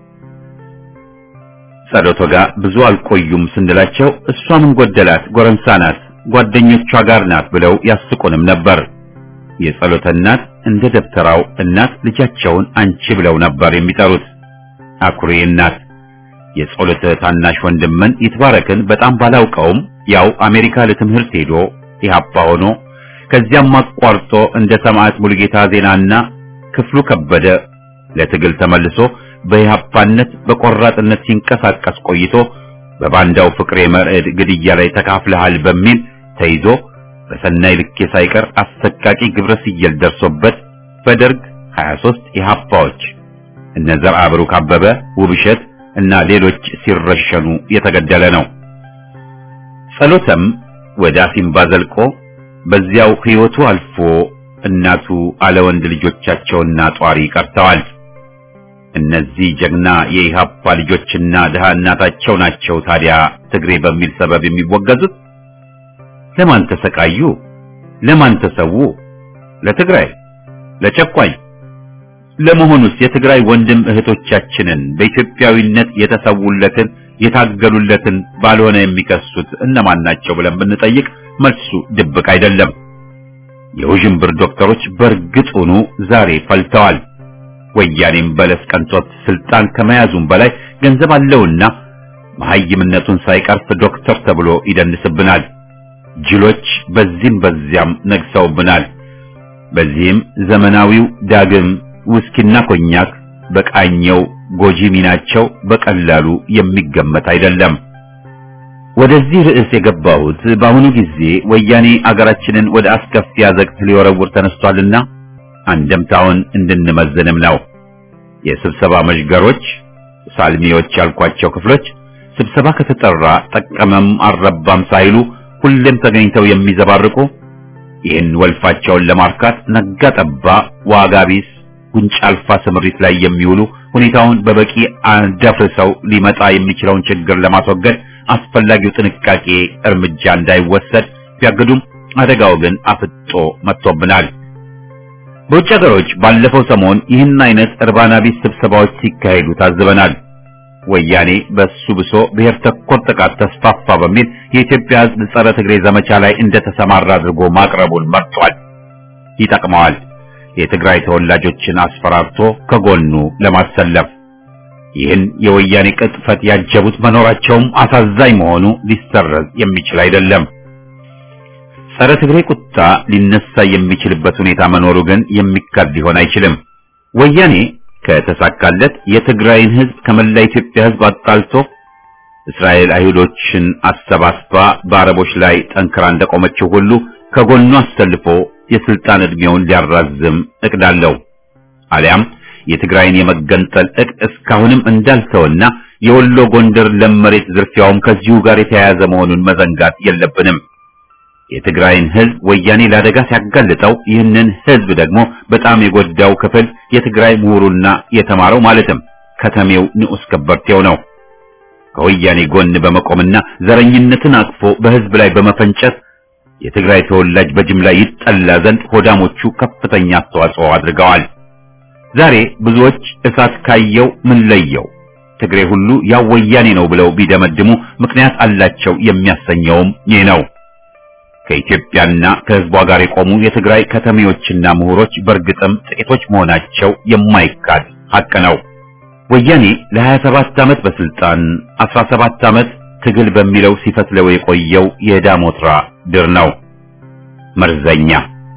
ጸሎቶ ጋር ብዙ አልቆዩም ስንላቸው እሷ ምን ጎደላት ጎረምሳ ናት፣ ጓደኞቿ ጋር ናት ብለው ያስቁንም ነበር። የጸሎተ እናት እንደ ደብተራው እናት ልጃቸውን አንቺ ብለው ነበር የሚጠሩት። አኩሪ እናት። የጸሎተ ታናሽ ወንድምን ይትባረክን በጣም ባላውቀውም ያው አሜሪካ ለትምህርት ሄዶ ኢህአፓ ሆኖ ከዚያም አቋርጦ እንደ ሰማዕት ሙሉጌታ ዜናና ክፍሉ ከበደ ለትግል ተመልሶ በኢህአፓነት በቆራጥነት ሲንቀሳቀስ ቆይቶ በባንዳው ፍቅሬ መርዕድ ግድያ ላይ ተካፍለሃል በሚል ተይዞ በሰናይ ልኬ ሳይቀር አሰቃቂ ግብረ ስየል ደርሶበት በደርግ 23 ኢህአፓዎች እነ ዘርዓ ብሩክ አበበ፣ ውብሸት እና ሌሎች ሲረሸኑ የተገደለ ነው። ጸሎተም ወደ አሲምባ ዘልቆ በዚያው ህይወቱ አልፎ እናቱ አለወንድ ልጆቻቸውና ጧሪ ቀርተዋል። እነዚህ ጀግና የኢሃፓ ልጆችና ድሃ እናታቸው ናቸው ታዲያ ትግሬ በሚል ሰበብ የሚወገዙት። ለማን ተሰቃዩ? ለማን ተሰዉ? ለትግራይ? ለጨቋኝ? ለመሆኑስ የትግራይ ወንድም እህቶቻችንን በኢትዮጵያዊነት የተሰውለትን የታገሉለትን ባልሆነ የሚከሱት እነማን ናቸው ብለን ብንጠይቅ መልሱ ድብቅ አይደለም። የውዥንብር ዶክተሮች በእርግጡኑ ዛሬ ፈልተዋል። ወያኔም በለስ ቀንቶት ስልጣን ከመያዙም በላይ ገንዘብ አለውና መሐይምነቱን ሳይቀርፍ ዶክተር ተብሎ ይደንስብናል። ጅሎች በዚህም በዚያም ነግሰውብናል። በዚህም ዘመናዊው ዳግም ውስኪና ኮኛክ በቃኘው ጎጂ ሚናቸው በቀላሉ የሚገመት አይደለም። ወደዚህ ርዕስ የገባሁት በአሁኑ ጊዜ ወያኔ አገራችንን ወደ አስከፊ አዘቅት ሊወረውር ተነስቷልና አንደምታውን እንድንመዝንም ነው። የስብሰባ መዥገሮች፣ ሳልሚዎች ያልኳቸው ክፍሎች ስብሰባ ከተጠራ ጠቀመም አልረባም ሳይሉ ሁሌም ተገኝተው የሚዘባርቁ ይህን ወልፋቸውን ለማርካት ነጋ ጠባ ዋጋ ቢስ ጉንጫ አልፋ ስምሪት ላይ የሚውሉ ሁኔታውን በበቂ አደፍርሰው ሊመጣ የሚችለውን ችግር ለማስወገድ አስፈላጊው ጥንቃቄ እርምጃ እንዳይወሰድ ቢያግዱም አደጋው ግን አፍጦ መጥቶብናል። በውጭ ሀገሮች ባለፈው ሰሞን ይህን አይነት እርባና ቢስ ስብሰባዎች ሲካሄዱ ታዝበናል። ወያኔ በሱ ብሶ ብሔር ተኮር ጥቃት ተስፋፋ በሚል የኢትዮጵያ ሕዝብ ጸረ ትግሬ ዘመቻ ላይ እንደተሰማራ አድርጎ ማቅረቡን መርጧል። ይጠቅመዋል። የትግራይ ተወላጆችን አስፈራርቶ ከጎኑ ለማሰለፍ ይህን የወያኔ ቅጥፈት ያጀቡት መኖራቸውም አሳዛኝ መሆኑ ሊሰረዝ የሚችል አይደለም። ጸረ ትግሬ ቁጣ ሊነሳ የሚችልበት ሁኔታ መኖሩ ግን የሚካድ ሊሆን አይችልም። ወያኔ ከተሳካለት የትግራይን ሕዝብ ከመላ ኢትዮጵያ ሕዝብ አጣልቶ እስራኤል አይሁዶችን አሰባስባ በአረቦች ላይ ጠንክራ እንደቆመችው ሁሉ ከጎኑ አሰልፎ የስልጣን ዕድሜውን ሊያራዝም እቅድ አለው። አሊያም የትግራይን የመገንጠል እቅድ እስካሁንም እንዳልተወና የወሎ ጎንደር ለም መሬት ዝርፊያውም ከዚሁ ጋር የተያያዘ መሆኑን መዘንጋት የለብንም። የትግራይን ሕዝብ ወያኔ ለአደጋ ሲያጋልጠው ይህንን ሕዝብ ደግሞ በጣም የጎዳው ክፍል የትግራይ ምሁሩና የተማረው ማለትም ከተሜው ንዑስ ከበርቴው ነው። ከወያኔ ጎን በመቆምና ዘረኝነትን አቅፎ በህዝብ ላይ በመፈንጨት የትግራይ ተወላጅ በጅምላ ይጠላ ዘንድ ሆዳሞቹ ከፍተኛ አስተዋጽኦ አድርገዋል። ዛሬ ብዙዎች እሳት ካየው ምን ለየው ትግሬ ሁሉ ያው ወያኔ ነው ብለው ቢደመድሙ ምክንያት አላቸው የሚያሰኘውም ይህ ነው። ከኢትዮጵያና ከህዝቧ ጋር የቆሙ የትግራይ ከተሜዎችና ምሁሮች በእርግጥም ጥቂቶች መሆናቸው የማይካድ ሐቅ ነው። ወያኔ ለ27 ዓመት በስልጣን 17 ዓመት ትግል በሚለው ሲፈትለው የቆየው የዳሞትራ ድር ነው፣ መርዘኛ።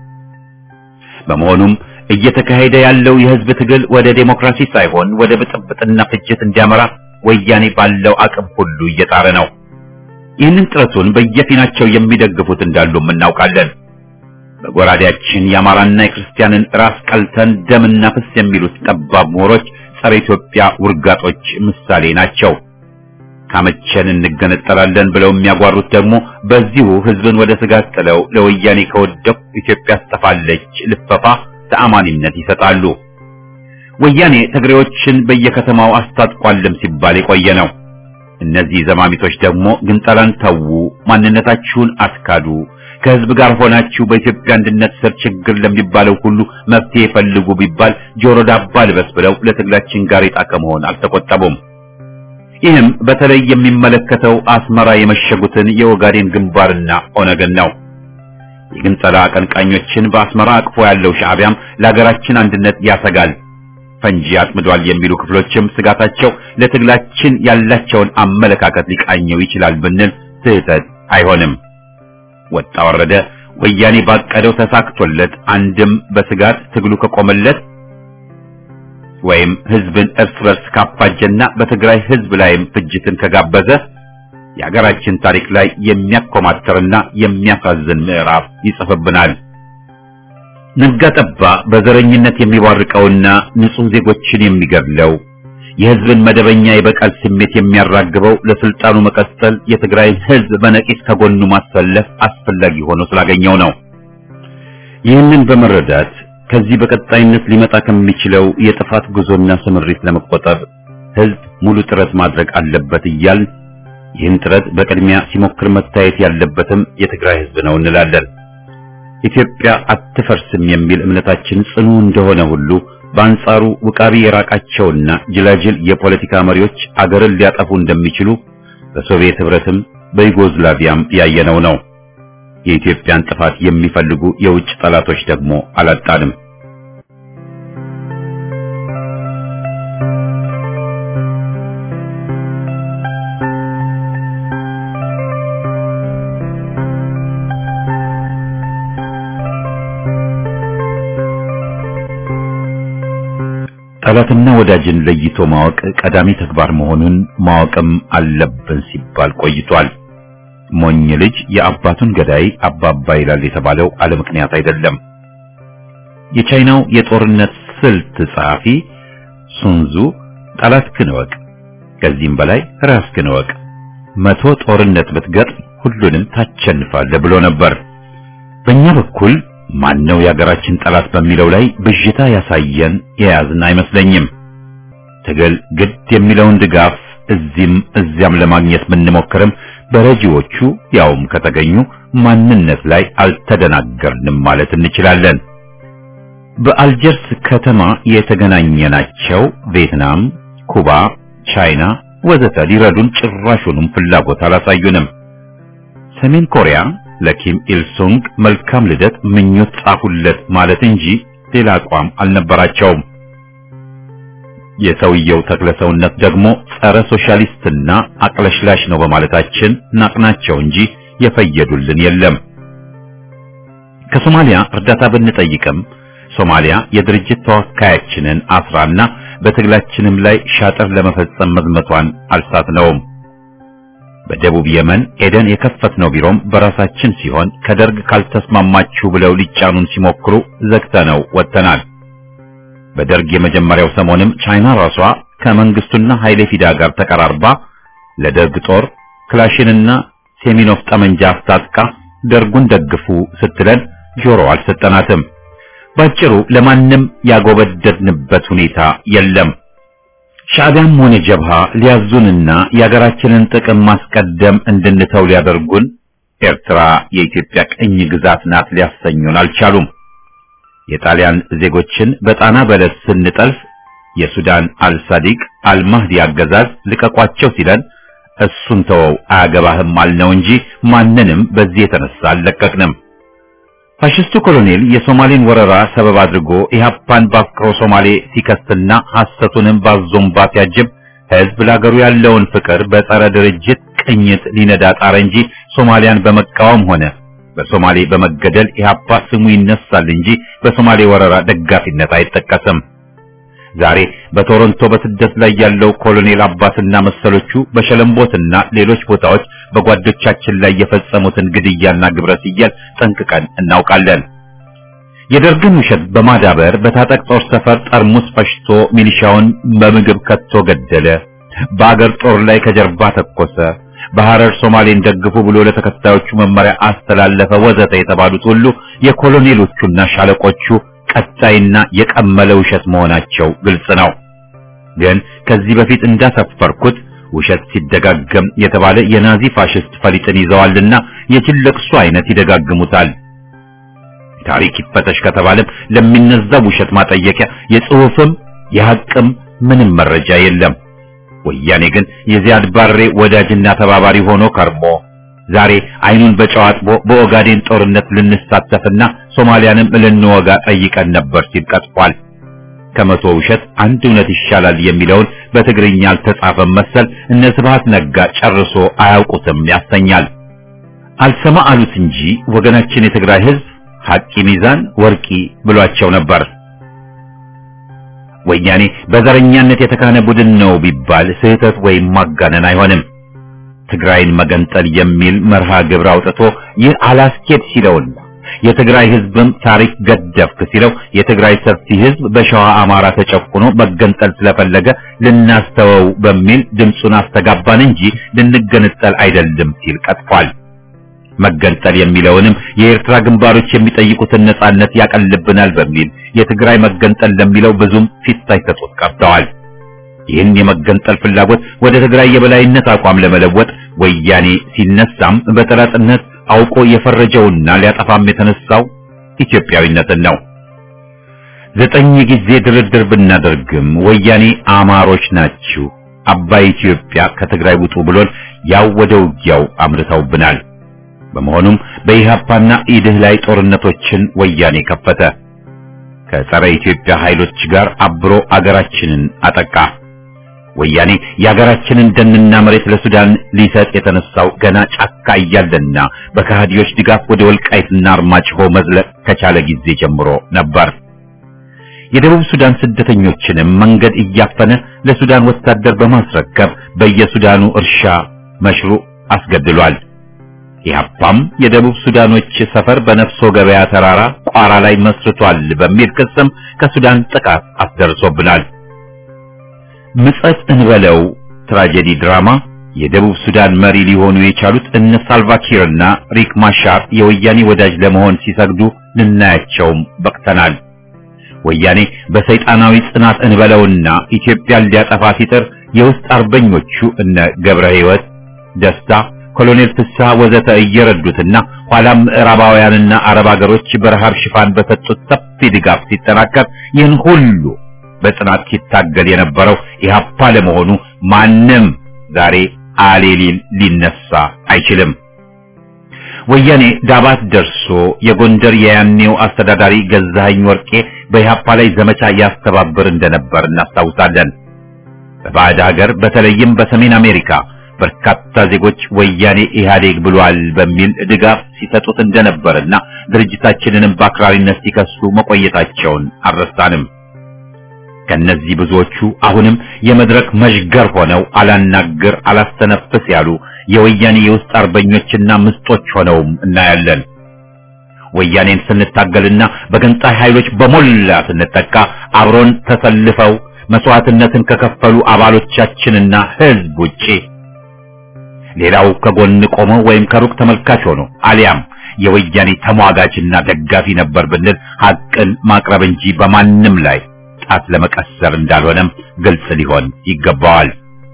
በመሆኑም እየተካሄደ ያለው የህዝብ ትግል ወደ ዴሞክራሲ ሳይሆን ወደ ብጥብጥና ፍጅት እንዲያመራ ወያኔ ባለው አቅም ሁሉ እየጣረ ነው። ይህንን ጥረቱን በየፊናቸው የሚደግፉት እንዳሉም እናውቃለን። በጎራዴያችን የአማራና የክርስቲያንን ራስ ቀልተን ደምና ፍስ የሚሉት ጠባብ ምሁሮች ጸረ ኢትዮጵያ ውርጋጦች ምሳሌ ናቸው። ካመቸን እንገነጠላለን ብለው የሚያጓሩት ደግሞ በዚሁ ህዝብን ወደ ስጋት ጥለው ለወያኔ ከወደቁ ኢትዮጵያ ትጠፋለች ልፈፋ ተአማኒነት ይሰጣሉ። ወያኔ ትግሬዎችን በየከተማው አስታጥቋልም ሲባል የቆየ ነው። እነዚህ ዘማሚቶች ደግሞ ግንጠላን ተዉ፣ ማንነታችሁን አስካዱ፣ ከህዝብ ጋር ሆናችሁ በኢትዮጵያ አንድነት ስር ችግር ለሚባለው ሁሉ መፍትሄ ፈልጉ ቢባል ጆሮ ዳባ ልበስ ብለው ለትግላችን ጋሬጣ ከመሆን አልተቆጠቡም። ይህም በተለይ የሚመለከተው አስመራ የመሸጉትን የኦጋዴን ግንባርና ኦነግን ነው። የግንጠላ አቀንቃኞችን በአስመራ አቅፎ ያለው ሻዕቢያም ለሀገራችን አንድነት ያሰጋል፣ ፈንጂ አጥምዷል የሚሉ ክፍሎችም ስጋታቸው ለትግላችን ያላቸውን አመለካከት ሊቃኘው ይችላል ብንል ስህተት አይሆንም። ወጣ ወረደ ወያኔ ባቀደው ተሳክቶለት አንድም በስጋት ትግሉ ከቆመለት ወይም ህዝብን እርስ በርስ ካፋጀና በትግራይ ህዝብ ላይም ፍጅትን ከጋበዘ የሀገራችን ታሪክ ላይ የሚያኮማተርና የሚያሳዝን ምዕራፍ ይጽፍብናል። ነጋ ጠባ በዘረኝነት የሚቧርቀውና ንጹህ ዜጎችን የሚገድለው የህዝብን መደበኛ የበቀል ስሜት የሚያራግበው ለስልጣኑ መቀጠል የትግራይን ህዝብ በነቂስ ከጎኑ ማሰለፍ አስፈላጊ ሆኖ ስላገኘው ነው። ይህንን በመረዳት ከዚህ በቀጣይነት ሊመጣ ከሚችለው የጥፋት ጉዞና ስምሪት ለመቆጠብ ህዝብ ሙሉ ጥረት ማድረግ አለበት እያል ይህን ጥረት በቅድሚያ ሲሞክር መታየት ያለበትም የትግራይ ህዝብ ነው እንላለን። ኢትዮጵያ አትፈርስም የሚል እምነታችን ጽኑ እንደሆነ ሁሉ በአንጻሩ ውቃቢ የራቃቸውና ጅላጅል የፖለቲካ መሪዎች አገርን ሊያጠፉ እንደሚችሉ በሶቪየት ህብረትም በዩጎዝላቪያም ያየነው ነው። የኢትዮጵያን ጥፋት የሚፈልጉ የውጭ ጠላቶች ደግሞ አላጣንም። ጠላትና ወዳጅን ለይቶ ማወቅ ቀዳሚ ተግባር መሆኑን ማወቅም አለብን ሲባል ቆይቷል። ሞኝ ልጅ የአባቱን ገዳይ አባባ ይላል የተባለው አለ ምክንያት አይደለም። የቻይናው የጦርነት ስልት ጸሐፊ ሱንዙ ጠላትህን እወቅ፣ ከዚህም በላይ ራስህን እወቅ፣ መቶ ጦርነት ብትገጥም ሁሉንም ታሸንፋለህ ብሎ ነበር። በእኛ በኩል ማነው የሀገራችን ጠላት በሚለው ላይ ብዥታ ያሳየን የያዝን አይመስለኝም። ትግል ግድ የሚለውን ድጋፍ እዚህም እዚያም ለማግኘት ብንሞክርም በረጂዎቹ ያውም ከተገኙ ማንነት ላይ አልተደናገርንም ማለት እንችላለን። በአልጀርስ ከተማ የተገናኘናቸው ቪየትናም፣ ኩባ፣ ቻይና ወዘተ ሊረዱን ጭራሹንም ፍላጎት አላሳዩንም። ሰሜን ኮሪያ ለኪም ኢልሱንግ መልካም ልደት ምኞት ጻፉለት ማለት እንጂ ሌላ አቋም አልነበራቸውም። የሰውየው ተክለ ሰውነት ደግሞ ጸረ ሶሻሊስትና አቅለሽላሽ ነው በማለታችን ናቅናቸው እንጂ የፈየዱልን የለም። ከሶማሊያ እርዳታ ብንጠይቅም ሶማሊያ የድርጅት ተወካያችንን አስራና በትግላችንም ላይ ሻጥር ለመፈጸም መዝመቷን አልሳትነውም። በደቡብ የመን ኤደን የከፈትነው ቢሮም በራሳችን ሲሆን ከደርግ ካልተስማማችሁ ብለው ሊጫኑን ሲሞክሩ ዘግተነው ወጥተናል። በደርግ የመጀመሪያው ሰሞንም ቻይና ራሷ ከመንግስቱና ኃይሌ ፊዳ ጋር ተቀራርባ ለደርግ ጦር ክላሽንና ሴሚኖፍ ጠመንጃ አስታጥቃ ደርጉን ደግፉ ስትለን ጆሮ አልሰጠናትም። ባጭሩ ለማንም ያጎበደድንበት ሁኔታ የለም። ሻዕቢያም ሆነ ጀብሃ ሊያዙንና የሀገራችንን ጥቅም ማስቀደም እንድንተው ሊያደርጉን ኤርትራ የኢትዮጵያ ቅኝ ግዛት ናት ሊያሰኙን አልቻሉም። የጣሊያን ዜጎችን በጣና በለስ ስንጠልፍ የሱዳን አልሳዲቅ አልማህዲ አገዛዝ ልቀቋቸው ሲለን እሱን ተወው አያገባህም አልነው እንጂ ማንንም በዚህ የተነሳ አልለቀቅንም። ፋሽስቱ ኮሎኔል የሶማሌን ወረራ ሰበብ አድርጎ ኢህአፓን በአፍቅሮ ሶማሌ ሲከስትና ሐሰቱንም ባዞምባ ሲያጅብ ህዝብ ለአገሩ ያለውን ፍቅር በጸረ ድርጅት ቅኝት ሊነዳ ጣረ እንጂ ሶማሊያን በመቃወም ሆነ በሶማሌ በመገደል ኢህአፓ ስሙ ይነሳል እንጂ በሶማሌ ወረራ ደጋፊነት አይጠቀስም። ዛሬ በቶሮንቶ በስደት ላይ ያለው ኮሎኔል አባስና መሰሎቹ በሸለምቦትና ሌሎች ቦታዎች በጓዶቻችን ላይ የፈጸሙትን ግድያና ግብረ ሰዶም ጠንቅቀን እናውቃለን። የደርግን ውሸት በማዳበር በታጠቅ ጦር ሰፈር ጠርሙስ ፈሽቶ ሚሊሻውን በምግብ ከቶ ገደለ፣ በአገር ጦር ላይ ከጀርባ ተኮሰ፣ በሐረር ሶማሌን ደግፉ ብሎ ለተከታዮቹ መመሪያ አስተላለፈ፣ ወዘተ የተባሉት ሁሉ የኮሎኔሎቹና ሻለቆቹ ቀጣይና የቀመለ ውሸት መሆናቸው ግልጽ ነው። ግን ከዚህ በፊት እንዳሰፈርኩት ውሸት ሲደጋገም የተባለ የናዚ ፋሽስት ፈሊጥን ይዘዋልና የጅል ለቅሶ አይነት ይደጋግሙታል። ታሪክ ይፈተሽ ከተባለም ለሚነዛው ውሸት ማጠየቂያ የጽሑፍም የሐቅም ምንም መረጃ የለም። ወያኔ ግን የዚያድ ባሬ ወዳጅና ተባባሪ ሆኖ ከርሞ ዛሬ አይኑን በጨው አጥቦ በኦጋዴን ጦርነት ልንሳተፍና ሶማሊያንም ልንወጋ ጠይቀን ነበር ሲል ቀጥፏል። ከመቶ ውሸት አንድ እውነት ይሻላል የሚለውን በትግርኛ አልተጻፈም መሰል እነ ስብሐት ነጋ ጨርሶ አያውቁትም ያሰኛል። አልሰማ አሉት እንጂ ወገናችን የትግራይ ሕዝብ ሐቂ ሚዛን ወርቂ ብሏቸው ነበር። ወያኔ በዘረኛነት የተካነ ቡድን ነው ቢባል ስህተት ወይም ማጋነን አይሆንም። ትግራይን መገንጠል የሚል መርሃ ግብር አውጥቶ ይህ አላስኬድ ሲለውና የትግራይ ህዝብም ታሪክ ገደፍክ ሲለው የትግራይ ሰፊ ህዝብ በሸዋ አማራ ተጨቁኖ መገንጠል ስለፈለገ ልናስተወው በሚል ድምፁን አስተጋባን እንጂ ልንገነጠል አይደለም ሲል ቀጥፏል። መገንጠል የሚለውንም የኤርትራ ግንባሮች የሚጠይቁትን ነጻነት ያቀልብናል በሚል የትግራይ መገንጠል ለሚለው ብዙም ፊት ሳይሰጡት ቀርተዋል። ይህን የመገንጠል ፍላጎት ወደ ትግራይ የበላይነት አቋም ለመለወጥ ወያኔ ሲነሳም በጠላትነት አውቆ የፈረጀውና ሊያጠፋም የተነሳው ኢትዮጵያዊነትን ነው። ዘጠኝ ጊዜ ድርድር ብናደርግም ወያኔ አማሮች ናችሁ፣ አባይ ኢትዮጵያ ከትግራይ ውጡ ብሎን ያው ወደ ውጊያው አምርተውብናል። በመሆኑም በኢህአፓና ኢድህ ላይ ጦርነቶችን ወያኔ ከፈተ። ከጸረ ኢትዮጵያ ኃይሎች ጋር አብሮ አገራችንን አጠቃ። ወያኔ የሀገራችንን ደንና መሬት ለሱዳን ሊሰጥ የተነሳው ገና ጫካ እያለና በከሃዲዎች ድጋፍ ወደ ወልቃይትና አርማጭሆ መዝለቅ ከቻለ ጊዜ ጀምሮ ነበር። የደቡብ ሱዳን ስደተኞችንም መንገድ እያፈነ ለሱዳን ወታደር በማስረከብ በየሱዳኑ እርሻ መሽሩ አስገድሏል። ኢህአፓም የደቡብ ሱዳኖች ሰፈር በነፍሶ ገበያ ተራራ ቋራ ላይ መስርቷል በሚል ክስም ከሱዳን ጥቃት አስደርሶብናል። ምጸት እንበለው ትራጀዲ ድራማ የደቡብ ሱዳን መሪ ሊሆኑ የቻሉት እነ ሳልቫኪርና ሪክ ማሻር የወያኔ ወዳጅ ለመሆን ሲሰግዱ ልናያቸውም በቅተናል። ወያኔ በሰይጣናዊ ጽናት እንበለውና ኢትዮጵያን ሊያጠፋ ሲጥር የውስጥ አርበኞቹ እነ ገብረ ሕይወት ደስታ፣ ኮሎኔል ፍስሐ ወዘተ እየረዱትና ኋላም ምዕራባውያንና አረብ ሀገሮች በረሃብ ሽፋን በሰጡት ሰፊ ድጋፍ ሲጠናከር ይህን ሁሉ በጽናት ሲታገል የነበረው ኢህአፓ ለመሆኑ ማንም ዛሬ አሌሊል ሊነሳ አይችልም። ወያኔ ዳባት ደርሶ የጎንደር የያኔው አስተዳዳሪ ገዛኸኝ ወርቄ በኢህአፓ ላይ ዘመቻ ያስተባብር እንደነበር እናስታውሳለን። በባዕድ ሀገር በተለይም በሰሜን አሜሪካ በርካታ ዜጎች ወያኔ ኢህአዴግ ብሏል በሚል ድጋፍ ሲሰጡት እንደነበርና ድርጅታችንንም በአክራሪነት ሲከሱ መቆየታቸውን አልረሳንም። ከነዚህ ብዙዎቹ አሁንም የመድረክ መዥገር ሆነው አላናግር አላስተነፍስ ያሉ የወያኔ የውስጥ አርበኞችና ምስጦች ሆነውም እናያለን። ወያኔን ስንታገልና በገንጣይ ኃይሎች በሞላ ስንጠቃ አብሮን ተሰልፈው መስዋዕትነትን ከከፈሉ አባሎቻችንና ህዝብ ውጪ ሌላው ከጎን ቆሞ ወይም ከሩቅ ተመልካች ሆኖ አሊያም የወያኔ ተሟጋችና ደጋፊ ነበር ብንል ሐቅን ማቅረብ እንጂ በማንም ላይ ጣት ለመቀሰር እንዳልሆነም ግልጽ ሊሆን ይገባዋል።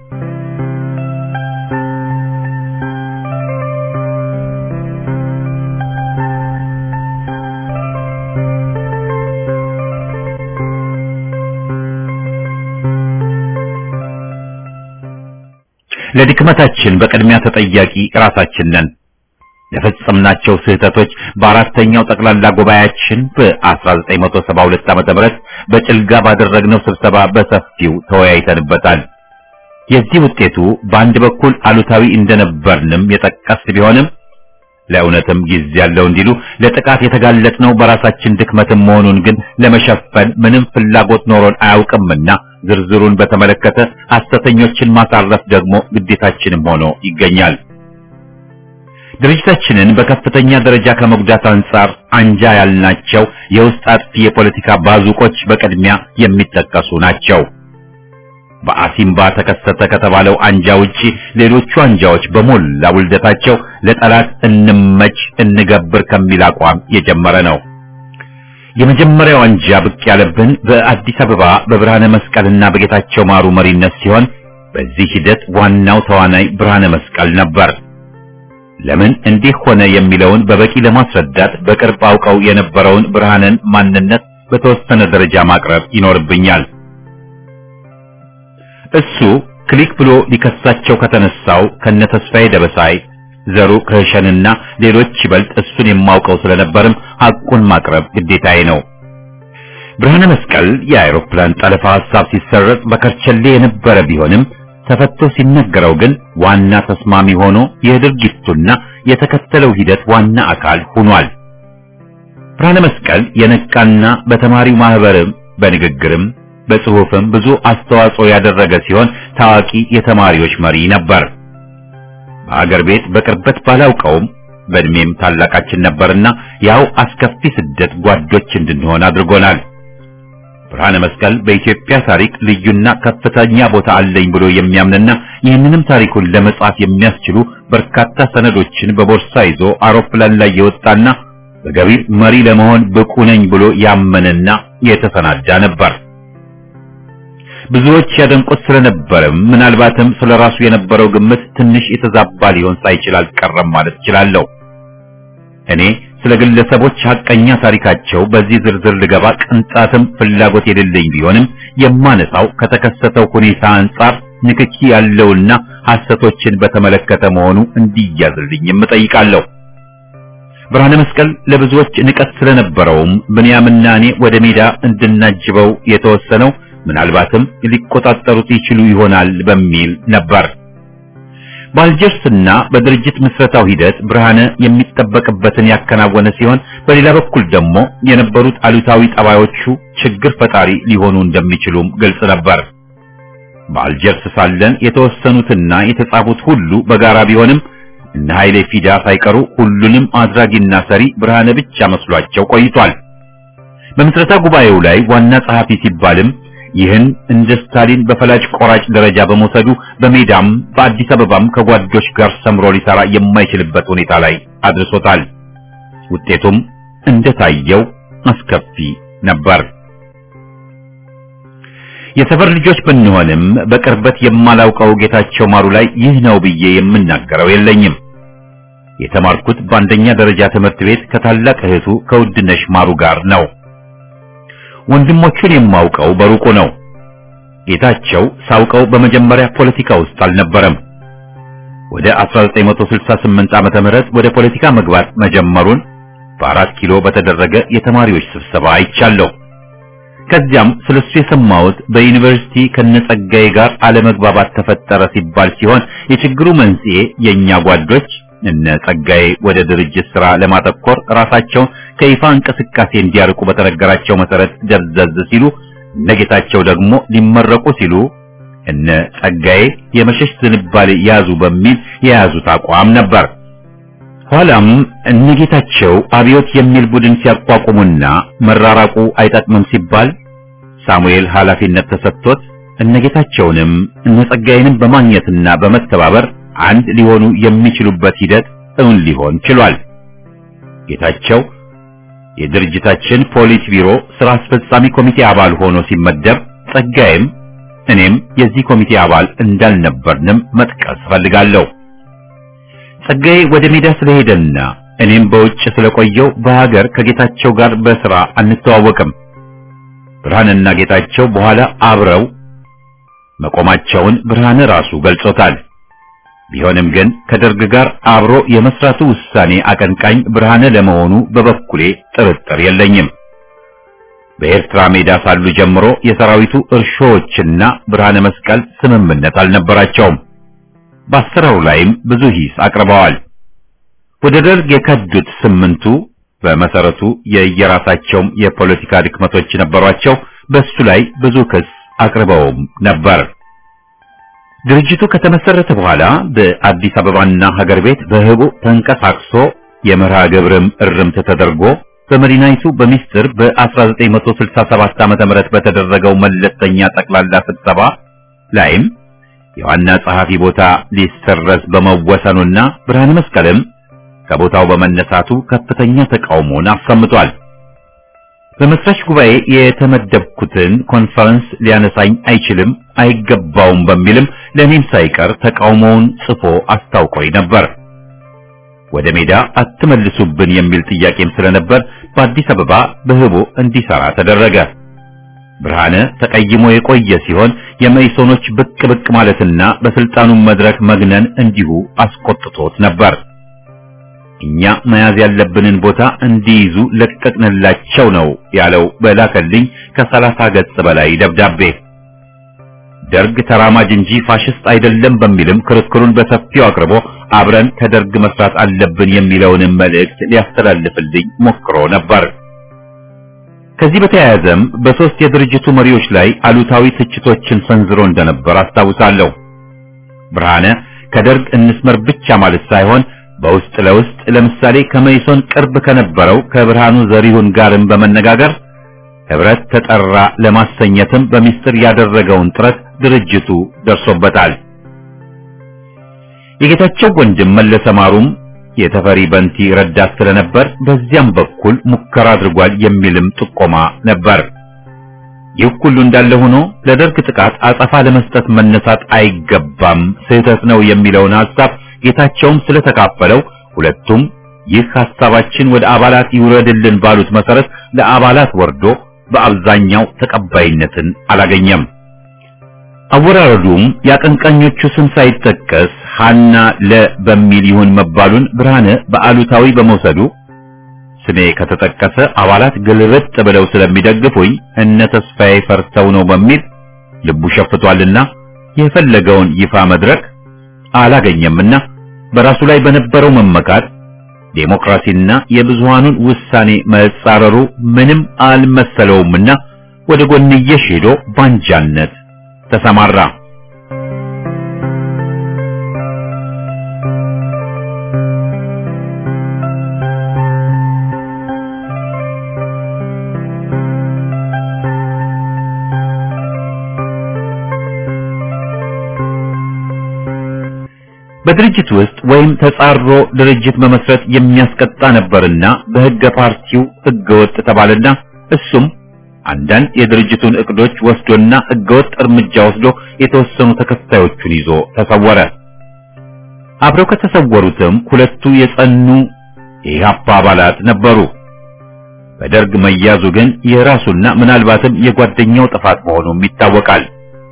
ለድክመታችን በቅድሚያ ተጠያቂ ራሳችን ነን። ለፈጸምናቸው ስህተቶች በአራተኛው ጠቅላላ ጉባኤያችን በ1972 ዓመተ ምህረት በጭልጋ ባደረግነው ስብሰባ በሰፊው ተወያይተንበታል። የዚህ ውጤቱ በአንድ በኩል አሉታዊ እንደነበርንም የጠቀስ ቢሆንም ለእውነትም ጊዜ ያለው እንዲሉ ለጥቃት የተጋለጥነው በራሳችን ድክመትም መሆኑን ግን ለመሸፈን ምንም ፍላጎት ኖሮን አያውቅምና ዝርዝሩን በተመለከተ ሐሰተኞችን ማሳረፍ ደግሞ ግዴታችንም ሆኖ ይገኛል። ድርጅታችንን በከፍተኛ ደረጃ ከመጉዳት አንጻር አንጃ ያልናቸው የውስጥ አጥፊ የፖለቲካ ባዙቆች በቅድሚያ የሚጠቀሱ ናቸው። በአሲምባ ተከሰተ ከተባለው አንጃ ውጪ ሌሎቹ አንጃዎች በሞላ ውልደታቸው ለጠላት እንመች እንገብር ከሚል አቋም የጀመረ ነው። የመጀመሪያው አንጃ ብቅ ያለብን በአዲስ አበባ በብርሃነ መስቀልና በጌታቸው ማሩ መሪነት ሲሆን በዚህ ሂደት ዋናው ተዋናይ ብርሃነ መስቀል ነበር። ለምን እንዲህ ሆነ የሚለውን በበቂ ለማስረዳት በቅርብ አውቀው የነበረውን ብርሃንን ማንነት በተወሰነ ደረጃ ማቅረብ ይኖርብኛል። እሱ ክሊክ ብሎ ሊከሳቸው ከተነሳው ከነ ተስፋዬ ደበሳይ ዘሩ ከሸንና ሌሎች ይበልጥ እሱን የማውቀው ስለነበርም ሐቁን ማቅረብ ግዴታዬ ነው። ብርሃነ መስቀል የአውሮፕላን ጠለፋ ሐሳብ ሲሰረጽ በከርቸሌ የነበረ ቢሆንም ተፈቶ ሲነገረው ግን ዋና ተስማሚ ሆኖ የድርጊቱና የተከተለው ሂደት ዋና አካል ሆኗል። ብርሃነ መስቀል የነቃና በተማሪው ማህበርም በንግግርም በጽሑፍም ብዙ አስተዋጽኦ ያደረገ ሲሆን ታዋቂ የተማሪዎች መሪ ነበር። በአገር ቤት በቅርበት ባላውቀውም በእድሜም ታላቃችን ነበርና ያው አስከፊ ስደት ጓዶች እንድንሆን አድርጎናል። ብርሃነ መስቀል በኢትዮጵያ ታሪክ ልዩና ከፍተኛ ቦታ አለኝ ብሎ የሚያምንና ይህንንም ታሪኩን ለመጻፍ የሚያስችሉ በርካታ ሰነዶችን በቦርሳ ይዞ አውሮፕላን ላይ የወጣና በገቢር መሪ ለመሆን ብቁ ነኝ ብሎ ያመነና የተሰናዳ ነበር። ብዙዎች ያደንቁት ስለነበረም ምናልባትም ስለራሱ የነበረው ግምት ትንሽ የተዛባ ሊሆን ሳይችል አልቀረም ማለት እችላለሁ። እኔ ስለ ግለሰቦች ሐቀኛ ታሪካቸው በዚህ ዝርዝር ልገባ ቅንጣትም ፍላጎት የሌለኝ ቢሆንም የማነሳው ከተከሰተው ሁኔታ አንጻር ንክኪ ያለውና ሐሰቶችን በተመለከተ መሆኑ እንዲያዝልኝም እጠይቃለሁ። ብርሃነ መስቀል ለብዙዎች ንቀት ስለነበረውም ብንያምና እኔ ወደ ሜዳ እንድናጅበው የተወሰነው ምናልባትም ሊቆጣጠሩት ይችሉ ይሆናል በሚል ነበር። በአልጀርስና በድርጅት ምስረታው ሂደት ብርሃነ የሚጠበቅበትን ያከናወነ ሲሆን በሌላ በኩል ደግሞ የነበሩት አሉታዊ ጠባዮቹ ችግር ፈጣሪ ሊሆኑ እንደሚችሉም ግልጽ ነበር። በአልጀርስ ሳለን የተወሰኑትና የተጻፉት ሁሉ በጋራ ቢሆንም እነ ኃይሌ ፊዳ ሳይቀሩ ሁሉንም አድራጊና ሰሪ ብርሃነ ብቻ መስሏቸው ቆይቷል። በምስረታ ጉባኤው ላይ ዋና ጸሐፊ ሲባልም ይህን እንደ ስታሊን በፈላጭ ቆራጭ ደረጃ በመውሰዱ በሜዳም በአዲስ አበባም ከጓዶች ጋር ሰምሮ ሊሰራ የማይችልበት ሁኔታ ላይ አድርሶታል። ውጤቱም እንደታየው አስከፊ ነበር። የሰፈር ልጆች ብንሆንም በቅርበት የማላውቀው ጌታቸው ማሩ ላይ ይህ ነው ብዬ የምናገረው የለኝም። የተማርኩት በአንደኛ ደረጃ ትምህርት ቤት ከታላቅ እህቱ ከውድነሽ ማሩ ጋር ነው። ወንድሞቹን የማውቀው በሩቁ ነው። ጌታቸው ሳውቀው በመጀመሪያ ፖለቲካ ውስጥ አልነበረም። ወደ 1968 ዓመተ ምህረት ወደ ፖለቲካ መግባት መጀመሩን በአራት ኪሎ በተደረገ የተማሪዎች ስብሰባ አይቻለሁ። ከዚያም ስለሱ የሰማሁት በዩኒቨርሲቲ ከነጸጋዬ ጋር አለመግባባት ተፈጠረ ሲባል ሲሆን የችግሩ መንስኤ የኛ ጓዶች እነ ጸጋዬ ወደ ድርጅት ስራ ለማተኮር ራሳቸውን ከይፋ እንቅስቃሴ እንዲያርቁ በተነገራቸው መሰረት ደብዘዝ ሲሉ እነ ጌታቸው ደግሞ ሊመረቁ ሲሉ እነ ጸጋዬ የመሸሽ ዝንባሌ ያዙ በሚል የያዙት አቋም ነበር። ኋላም እነ ጌታቸው አብዮት የሚል ቡድን ሲያቋቁሙና መራራቁ አይጠቅምም ሲባል ሳሙኤል ኃላፊነት ተሰጥቶት እነ ጌታቸውንም እነ ጸጋዬንም በማግኘትና በመተባበር አንድ ሊሆኑ የሚችሉበት ሂደት እውን ሊሆን ችሏል። ጌታቸው የድርጅታችን ፖሊስ ቢሮ ስራ አስፈጻሚ ኮሚቴ አባል ሆኖ ሲመደብ ጸጋዬም እኔም የዚህ ኮሚቴ አባል እንዳልነበርንም መጥቀስ ፈልጋለሁ። ጸጋዬ ወደ ሜዳ ስለሄደና እኔም በውጭ ስለቆየው በሀገር ከጌታቸው ጋር በስራ አንተዋወቅም። ብርሃንና ጌታቸው በኋላ አብረው መቆማቸውን ብርሃን ራሱ ገልጾታል። ቢሆንም ግን ከደርግ ጋር አብሮ የመስራቱ ውሳኔ አቀንቃኝ ብርሃነ ለመሆኑ በበኩሌ ጥርጥር የለኝም። በኤርትራ ሜዳ ሳሉ ጀምሮ የሰራዊቱ እርሾዎችና ብርሃነ መስቀል ስምምነት አልነበራቸውም። በአሰራሩ ላይም ብዙ ሂስ አቅርበዋል። ወደ ደርግ የከዱት ስምንቱ በመሰረቱ የየራሳቸውም የፖለቲካ ድክመቶች ነበሯቸው። በሱ ላይ ብዙ ክስ አቅርበውም ነበር። ድርጅቱ ከተመሰረተ በኋላ በአዲስ አበባና ሀገር ቤት በህቡ ተንቀሳቅሶ የመርሃ ግብርም እርምት ተደርጎ በመዲናይቱ በሚስጥር በ1967 ዓ.ም በተደረገው መለስተኛ ጠቅላላ ስብሰባ ላይም የዋና ጸሐፊ ቦታ ሊሰረዝ በመወሰኑና ብርሃነ መስቀልም ከቦታው በመነሳቱ ከፍተኛ ተቃውሞን አሰምቷል። በመስራች ጉባኤ የተመደብኩትን ኮንፈረንስ ሊያነሳኝ አይችልም አይገባውም በሚልም ለእኔም ሳይቀር ተቃውሞውን ጽፎ አስታውቆኝ ነበር። ወደ ሜዳ አትመልሱብን የሚል ጥያቄም ስለነበር በአዲስ አበባ በህቦ እንዲሰራ ተደረገ። ብርሃነ ተቀይሞ የቆየ ሲሆን የመኢሶኖች ብቅ ብቅ ማለትና በስልጣኑም መድረክ መግነን እንዲሁ አስቆጥቶት ነበር። እኛ መያዝ ያለብንን ቦታ እንዲይዙ ለቀቅንላቸው ነው ያለው በላከልኝ ከሰላሳ ገጽ በላይ ደብዳቤ። ደርግ ተራማጅ እንጂ ፋሽስት አይደለም በሚልም ክርክሩን በሰፊው አቅርቦ አብረን ከደርግ መስራት አለብን የሚለውንም መልእክት ሊያስተላልፍልኝ ሞክሮ ነበር። ከዚህ በተያያዘም በሶስት የድርጅቱ መሪዎች ላይ አሉታዊ ትችቶችን ሰንዝሮ እንደነበር አስታውሳለሁ። ብርሃነ ከደርግ እንስመር ብቻ ማለት ሳይሆን በውስጥ ለውስጥ ለምሳሌ ከመይሶን ቅርብ ከነበረው ከብርሃኑ ዘሪሁን ጋርም በመነጋገር ህብረት ተጠራ ለማሰኘትም በሚስጥር ያደረገውን ጥረት ድርጅቱ ደርሶበታል። የጌታቸው ወንድም መለሰ ማሩም የተፈሪ በንቲ ረዳት ስለነበር በዚያም በኩል ሙከራ አድርጓል የሚልም ጥቆማ ነበር። ይህ ሁሉ እንዳለ ሆኖ ለደርግ ጥቃት አጸፋ ለመስጠት መነሳት አይገባም፣ ስህተት ነው የሚለውን ሐሳብ ጌታቸውም ስለተካፈለው ሁለቱም ይህ ሐሳባችን ወደ አባላት ይውረድልን ባሉት መሰረት ለአባላት ወርዶ በአብዛኛው ተቀባይነትን አላገኘም። አወራረዱም የአቀንቃኞቹ ስም ሳይጠቀስ ሐና ለ በሚል ይሁን መባሉን ብርሃነ በአሉታዊ በመውሰዱ ስሜ ከተጠቀሰ አባላት ግልብጥ ብለው ስለሚደግፉኝ እነ ተስፋዬ ፈርተው ነው በሚል ልቡ ሸፍቷልና የፈለገውን ይፋ መድረክ አላገኘምና በራሱ ላይ በነበረው መመካት ዴሞክራሲና የብዙሃኑን ውሳኔ መጻረሩ ምንም አልመሰለውምና ወደ ጎንየሽ ሄዶ ባንጃነት ተሰማራ። በድርጅት ውስጥ ወይም ተጻሮ ድርጅት መመስረት የሚያስቀጣ ነበርና በሕገ ፓርቲው ሕገወጥ ተባለና እሱም አንዳንድ የድርጅቱን እቅዶች ወስዶና ሕገወጥ እርምጃ ወስዶ የተወሰኑ ተከታዮቹን ይዞ ተሰወረ። አብረው ከተሰወሩትም ሁለቱ የጸኑ የኢህአፓ አባላት ነበሩ። በደርግ መያዙ ግን የራሱና ምናልባትም የጓደኛው ጥፋት መሆኑም ይታወቃል።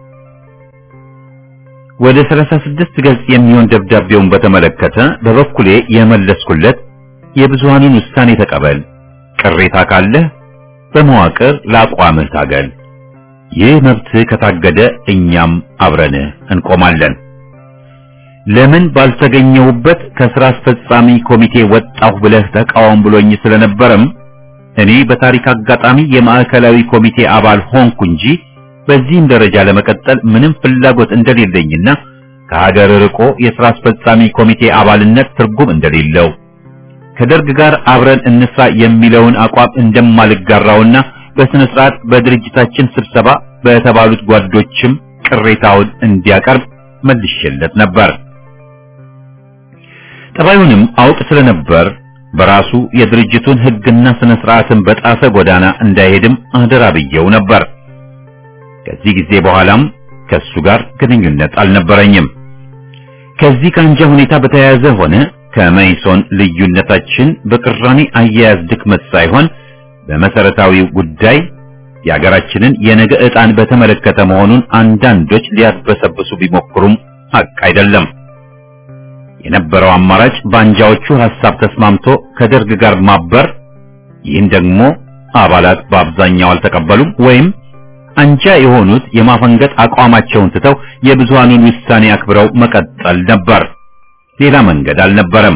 ወደ 36 ገጽ የሚሆን ደብዳቤውን በተመለከተ በበኩሌ የመለስኩለት የብዙሃኑን ውሳኔ ተቀበል፣ ቅሬታ ካለህ በመዋቅር ለአቋምህ ታገል፣ ይህ መብትህ ከታገደ እኛም አብረንህ እንቆማለን። ለምን ባልተገኘሁበት ከስራ አስፈጻሚ ኮሚቴ ወጣሁ ብለህ ተቃወም ብሎኝ ስለነበረም እኔ በታሪክ አጋጣሚ የማዕከላዊ ኮሚቴ አባል ሆንኩ እንጂ በዚህም ደረጃ ለመቀጠል ምንም ፍላጎት እንደሌለኝና ከሀገር ርቆ የሥራ አስፈጻሚ ኮሚቴ አባልነት ትርጉም እንደሌለው ከደርግ ጋር አብረን እንስራ የሚለውን አቋም እንደማልጋራውና በስነ ስርዓት በድርጅታችን ስብሰባ በተባሉት ጓዶችም ቅሬታውን እንዲያቀርብ መልሼለት ነበር። ጠባዩንም አውቅ ስለነበር በራሱ የድርጅቱን ሕግና ስነ ስርዓትን በጣሰ ጎዳና እንዳይሄድም አደራ ብየው ነበር። ከዚህ ጊዜ በኋላም ከሱ ጋር ግንኙነት አልነበረኝም። ከዚህ ከአንጃ ሁኔታ በተያያዘ ሆነ ከመይሶን ልዩነታችን በቅራኔ አያያዝ ድክመት ሳይሆን በመሰረታዊው ጉዳይ የሀገራችንን የነገ ዕጣን በተመለከተ መሆኑን አንዳንዶች ሊያድበሰብሱ ቢሞክሩም ሐቅ አይደለም። የነበረው አማራጭ በአንጃዎቹ ሐሳብ ተስማምቶ ከደርግ ጋር ማበር፣ ይህን ደግሞ አባላት በአብዛኛው አልተቀበሉም ወይም አንጃ የሆኑት የማፈንገጥ አቋማቸውን ትተው የብዙሃኑን ውሳኔ አክብረው መቀጠል ነበር። ሌላ መንገድ አልነበረም።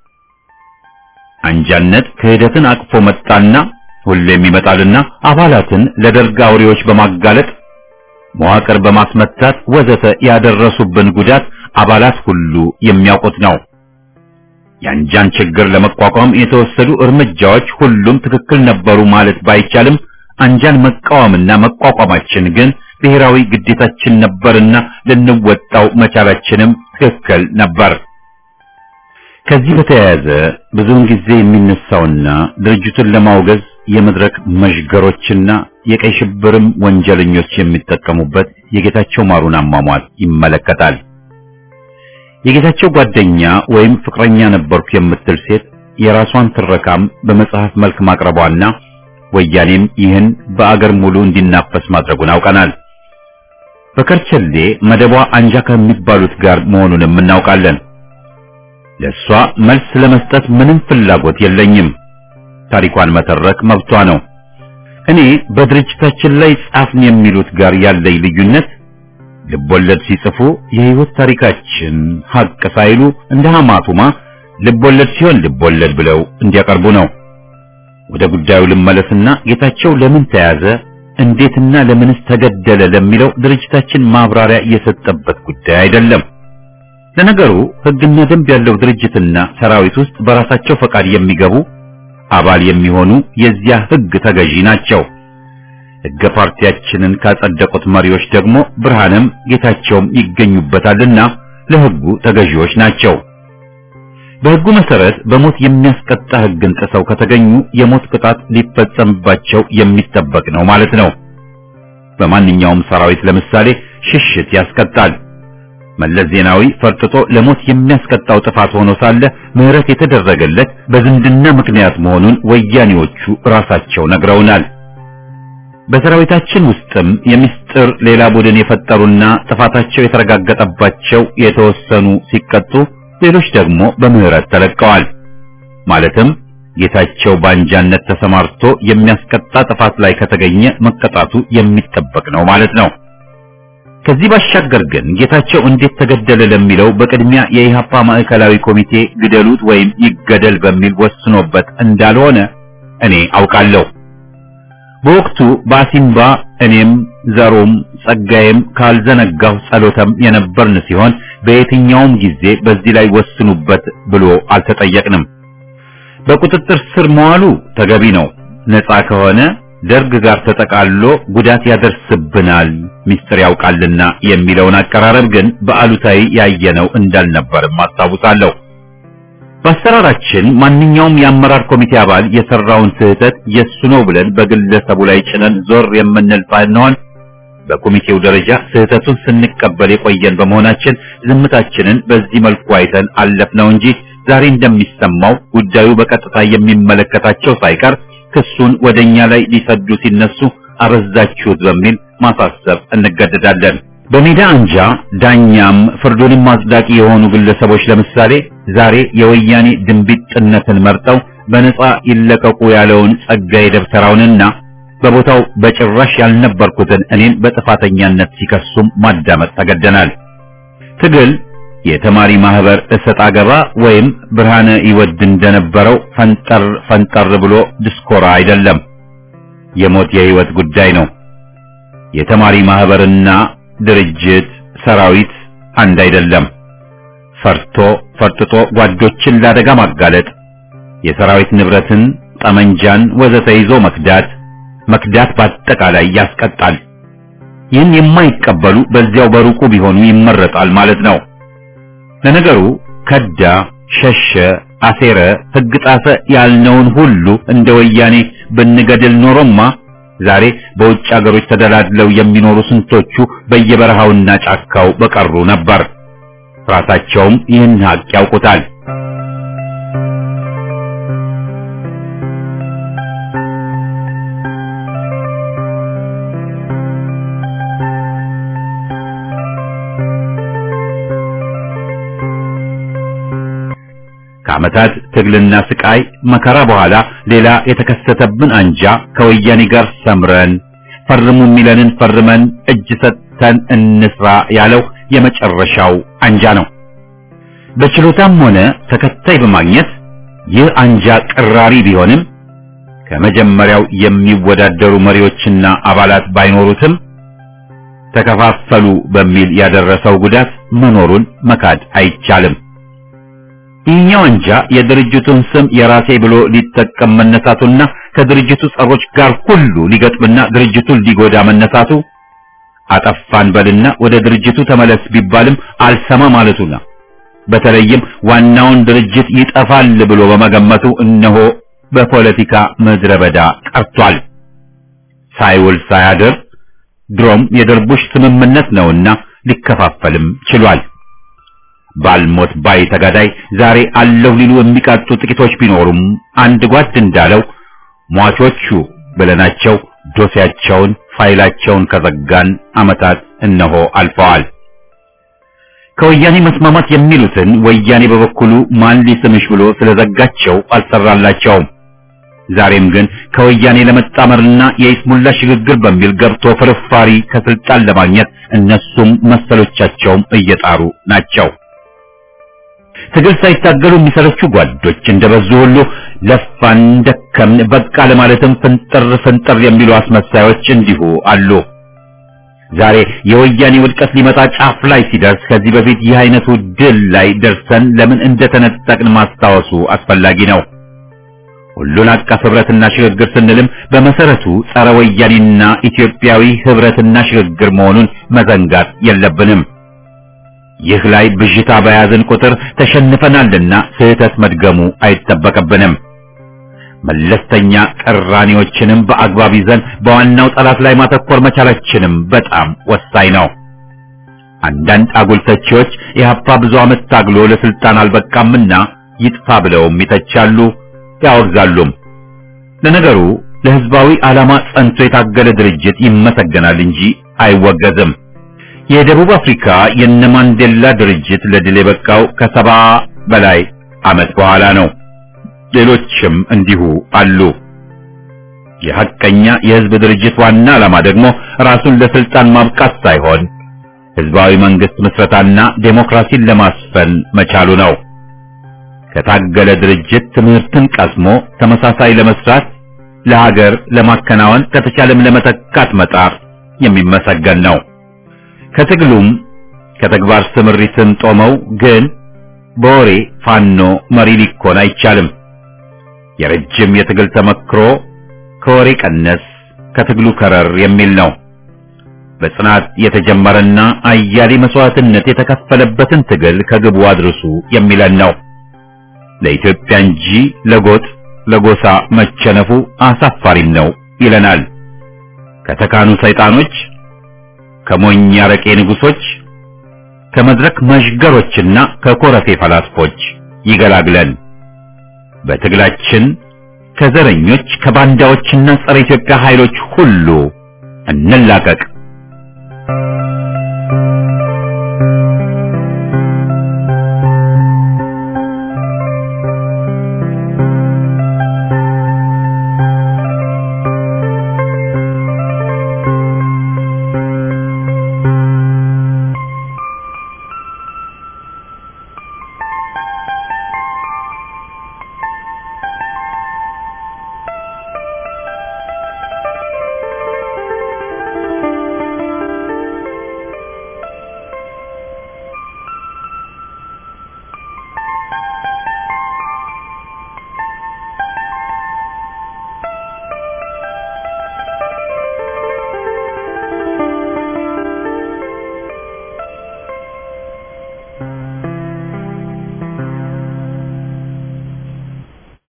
አንጃነት ክህደትን አቅፎ መጣና ሁሌም ይመጣልና አባላትን ለደርግ አውሬዎች በማጋለጥ መዋቅር በማስመታት ወዘተ ያደረሱብን ጉዳት አባላት ሁሉ የሚያውቁት ነው። የአንጃን ችግር ለመቋቋም የተወሰዱ እርምጃዎች ሁሉም ትክክል ነበሩ ማለት ባይቻልም አንጃን መቃወምና መቋቋማችን ግን ብሔራዊ ግዴታችን ነበርና ልንወጣው መቻላችንም ትክክል ነበር። ከዚህ በተያያዘ ብዙውን ጊዜ የሚነሳውና ድርጅቱን ለማውገዝ የመድረክ መዥገሮችና የቀይ ሽብርም ወንጀለኞች የሚጠቀሙበት የጌታቸው ማሩን አሟሟት ይመለከታል። የጌታቸው ጓደኛ ወይም ፍቅረኛ ነበርኩ የምትል ሴት የራሷን ትረካም በመጽሐፍ መልክ ማቅረቧና ወያኔም ይህን በአገር ሙሉ እንዲናፈስ ማድረጉን አውቀናል። በከርቸሌ መደቧ አንጃ ከሚባሉት ጋር መሆኑንም እናውቃለን። ለእሷ መልስ ለመስጠት ምንም ፍላጎት የለኝም። ታሪኳን መተረክ መብቷ ነው። እኔ በድርጅታችን ላይ ጻፍን የሚሉት ጋር ያለኝ ልዩነት ልቦለድ ሲጽፉ የህይወት ታሪካችን ሀቅ ሳይሉ እንደ ሐማቱማ ልቦለድ ሲሆን ልቦለድ ብለው እንዲያቀርቡ ነው። ወደ ጉዳዩ ልመለስና ጌታቸው ለምን ተያዘ፣ እንዴትና ለምንስ ተገደለ ለሚለው ድርጅታችን ማብራሪያ የሰጠበት ጉዳይ አይደለም። ለነገሩ ህግና ደንብ ያለው ድርጅትና ሰራዊት ውስጥ በራሳቸው ፈቃድ የሚገቡ አባል የሚሆኑ የዚያ ህግ ተገዢ ናቸው። ህገ ፓርቲያችንን ካጸደቁት መሪዎች ደግሞ ብርሃንም ጌታቸውም ይገኙበታልና ለህጉ ተገዢዎች ናቸው። በህጉ መሰረት በሞት የሚያስቀጣ ህግን ጥሰው ከተገኙ የሞት ቅጣት ሊፈጸምባቸው የሚጠበቅ ነው ማለት ነው። በማንኛውም ሰራዊት ለምሳሌ ሽሽት ያስቀጣል። መለስ ዜናዊ ፈርጥጦ ለሞት የሚያስቀጣው ጥፋት ሆኖ ሳለ ምህረት የተደረገለት በዝምድና ምክንያት መሆኑን ወያኔዎቹ ራሳቸው ነግረውናል። በሰራዊታችን ውስጥም የምስጢር ሌላ ቡድን የፈጠሩና ጥፋታቸው የተረጋገጠባቸው የተወሰኑ ሲቀጡ፣ ሌሎች ደግሞ በምህረት ተለቀዋል። ማለትም ጌታቸው በአንጃነት ተሰማርቶ የሚያስቀጣ ጥፋት ላይ ከተገኘ መቀጣቱ የሚጠበቅ ነው ማለት ነው። ከዚህ ባሻገር ግን ጌታቸው እንዴት ተገደለ ለሚለው በቅድሚያ የኢሃፓ ማዕከላዊ ኮሚቴ ግደሉት ወይም ይገደል በሚል ወስኖበት እንዳልሆነ እኔ አውቃለሁ። በወቅቱ በአሲምባ እኔም ዘሩም ጸጋዬም ካልዘነጋው ጸሎተም የነበርን ሲሆን በየትኛውም ጊዜ በዚህ ላይ ወስኑበት ብሎ አልተጠየቅንም። በቁጥጥር ስር መዋሉ ተገቢ ነው። ነፃ ከሆነ ደርግ ጋር ተጠቃሎ ጉዳት ያደርስብናል ሚስጥር ያውቃልና የሚለውን አቀራረብ ግን በአሉታዊ ያየነው እንዳልነበርም አስታውሳለሁ። በአሰራራችን ማንኛውም የአመራር ኮሚቴ አባል የሰራውን ስህተት የሱ ነው ብለን በግለሰቡ ላይ ጭነን ዞር የምንል ሳንሆን በኮሚቴው ደረጃ ስህተቱን ስንቀበል የቆየን በመሆናችን ዝምታችንን በዚህ መልኩ አይተን አለፍነው እንጂ ዛሬ እንደሚሰማው ጉዳዩ በቀጥታ የሚመለከታቸው ሳይቀር ክሱን ወደኛ ላይ ሊሰዱ ሲነሱ አበዛችሁት በሚል ማሳሰብ እንገደዳለን። በሜዳ አንጃ ዳኛም ፍርዱንም አጽዳቂ የሆኑ ግለሰቦች ለምሳሌ ዛሬ የወያኔ ድንቢጥነትን መርጠው በነጻ ይለቀቁ ያለውን ጸጋዬ ደብተራውንና በቦታው በጭራሽ ያልነበርኩትን እኔን በጥፋተኛነት ሲከሱም ማዳመጥ ተገደናል። ትግል የተማሪ ማህበር እሰጥ አገባ ወይም ብርሃነ ይወድ እንደነበረው ፈንጠር ፈንጠር ብሎ ድስኮራ አይደለም። የሞት የህይወት ጉዳይ ነው። የተማሪ ማህበርና ድርጅት ሰራዊት አንድ አይደለም። ፈርቶ ፈርጥጦ ጓዶችን ለአደጋ ማጋለጥ፣ የሰራዊት ንብረትን፣ ጠመንጃን ወዘተ ይዞ መክዳት መክዳት በአጠቃላይ ያስቀጣል። ይህን የማይቀበሉ በዚያው በሩቁ ቢሆኑ ይመረጣል ማለት ነው። ለነገሩ ከዳ፣ ሸሸ፣ አሴረ፣ ሕግ ጣሰ ያልነውን ሁሉ እንደ ወያኔ ብንገድል ኖሮማ ዛሬ በውጭ አገሮች ተደላድለው የሚኖሩ ስንቶቹ በየበረሃውና ጫካው በቀሩ ነበር። ራሳቸውም ይህን ሀቅ ያውቁታል። ከዓመታት ትግልና ስቃይ መከራ በኋላ ሌላ የተከሰተብን አንጃ ከወያኔ ጋር ሰምረን ፈርሙ የሚለንን ፈርመን እጅ ሰጥተን እንስራ ያለው የመጨረሻው አንጃ ነው። በችሎታም ሆነ ተከታይ በማግኘት ይህ አንጃ ቅራሪ ቢሆንም ከመጀመሪያው የሚወዳደሩ መሪዎችና አባላት ባይኖሩትም ተከፋፈሉ በሚል ያደረሰው ጉዳት መኖሩን መካድ አይቻልም። ይህኛው አንጃ የድርጅቱን ስም የራሴ ብሎ ሊጠቀም መነሳቱና ከድርጅቱ ጸሮች ጋር ሁሉ ሊገጥምና ድርጅቱን ሊጎዳ መነሳቱ አጠፋን በልና ወደ ድርጅቱ ተመለስ ቢባልም አልሰማ ማለቱና በተለይም ዋናውን ድርጅት ይጠፋል ብሎ በመገመቱ እነሆ በፖለቲካ ምድረ በዳ ቀርቷል። ሳይውል ሳያድር ድሮም የደርቡሽ ስምምነት ነውና ሊከፋፈልም ችሏል። ባልሞት ባይ ተጋዳይ ዛሬ አለሁ ሊሉ የሚቃጡ ጥቂቶች ቢኖሩም አንድ ጓድ እንዳለው ሟቾቹ ብለናቸው ዶሴያቸውን ፋይላቸውን ከዘጋን ዓመታት እነሆ አልፈዋል። ከወያኔ መስማማት የሚሉትን ወያኔ በበኩሉ ማን ሊስምሽ ብሎ ስለዘጋቸው አልሰራላቸውም። ዛሬም ግን ከወያኔ ለመጣመርና የይስሙላ ሽግግር በሚል ገብቶ ፍርፋሪ ከስልጣን ለማግኘት እነሱም መሰሎቻቸውም እየጣሩ ናቸው። ትግል ሳይታገሉ የሚሰለቹ ጓዶች እንደበዙ ሁሉ ለፋን፣ ደከምን፣ በቃ ለማለትም ፍንጥር ፍንጥር የሚሉ አስመሳዮች እንዲሁ አሉ። ዛሬ የወያኔ ውድቀት ሊመጣ ጫፍ ላይ ሲደርስ ከዚህ በፊት ይህ አይነቱ ድል ላይ ደርሰን ለምን እንደተነጠቅን ማስታወሱ አስፈላጊ ነው። ሁሉን አቀፍ ህብረትና ሽግግር ስንልም በመሰረቱ ጸረ ወያኔና ኢትዮጵያዊ ህብረትና ሽግግር መሆኑን መዘንጋት የለብንም። ይህ ላይ ብዥታ በያዝን ቁጥር ተሸንፈናልና ስህተት መድገሙ አይጠበቅብንም። መለስተኛ ቅራኔዎችንም በአግባብ ይዘን በዋናው ጠላት ላይ ማተኮር መቻላችንም በጣም ወሳኝ ነው። አንዳንድ አጉል ተቺዎች ኢህአፓ ብዙ ዓመት ታግሎ ለስልጣን አልበቃምና ይጥፋ ብለውም ይተቻሉ፣ ያወግዛሉም። ለነገሩ ለህዝባዊ ዓላማ ጸንቶ የታገለ ድርጅት ይመሰገናል እንጂ አይወገዝም። የደቡብ አፍሪካ የነ ማንዴላ ድርጅት ለድል የበቃው ከሰባ በላይ ዓመት በኋላ ነው። ሌሎችም እንዲሁ አሉ። የሐቀኛ የህዝብ ድርጅት ዋና ዓላማ ደግሞ ራሱን ለስልጣን ማብቃት ሳይሆን ህዝባዊ መንግስት ምስረታና ዴሞክራሲን ለማስፈን መቻሉ ነው። ከታገለ ድርጅት ትምህርትን ቀስሞ ተመሳሳይ ለመስራት ለሀገር ለማከናወን ከተቻለም ለመተካት መጣር የሚመሰገን ነው። ከትግሉም ከተግባር ስምሪትም ጦመው ግን በወሬ ፋኖ መሪ ሊኮን አይቻልም። የረጅም የትግል ተመክሮ ከወሬ ቀነስ ከትግሉ ከረር የሚል ነው። በጽናት የተጀመረና አያሌ መስዋዕትነት የተከፈለበትን ትግል ከግቡ አድርሱ የሚለን ነው። ለኢትዮጵያ እንጂ ለጎጥ ለጎሳ መቸነፉ አሳፋሪም ነው ይለናል። ከተካኑ ሰይጣኖች፣ ከሞኝ አረቄ ንጉሶች፣ ከመድረክ መዥገሮችና ከኮረፌ ፈላስፎች ይገላግለን። በትግላችን ከዘረኞች ከባንዳዎችና ጸረ ኢትዮጵያ ኃይሎች ሁሉ እንላቀቅ።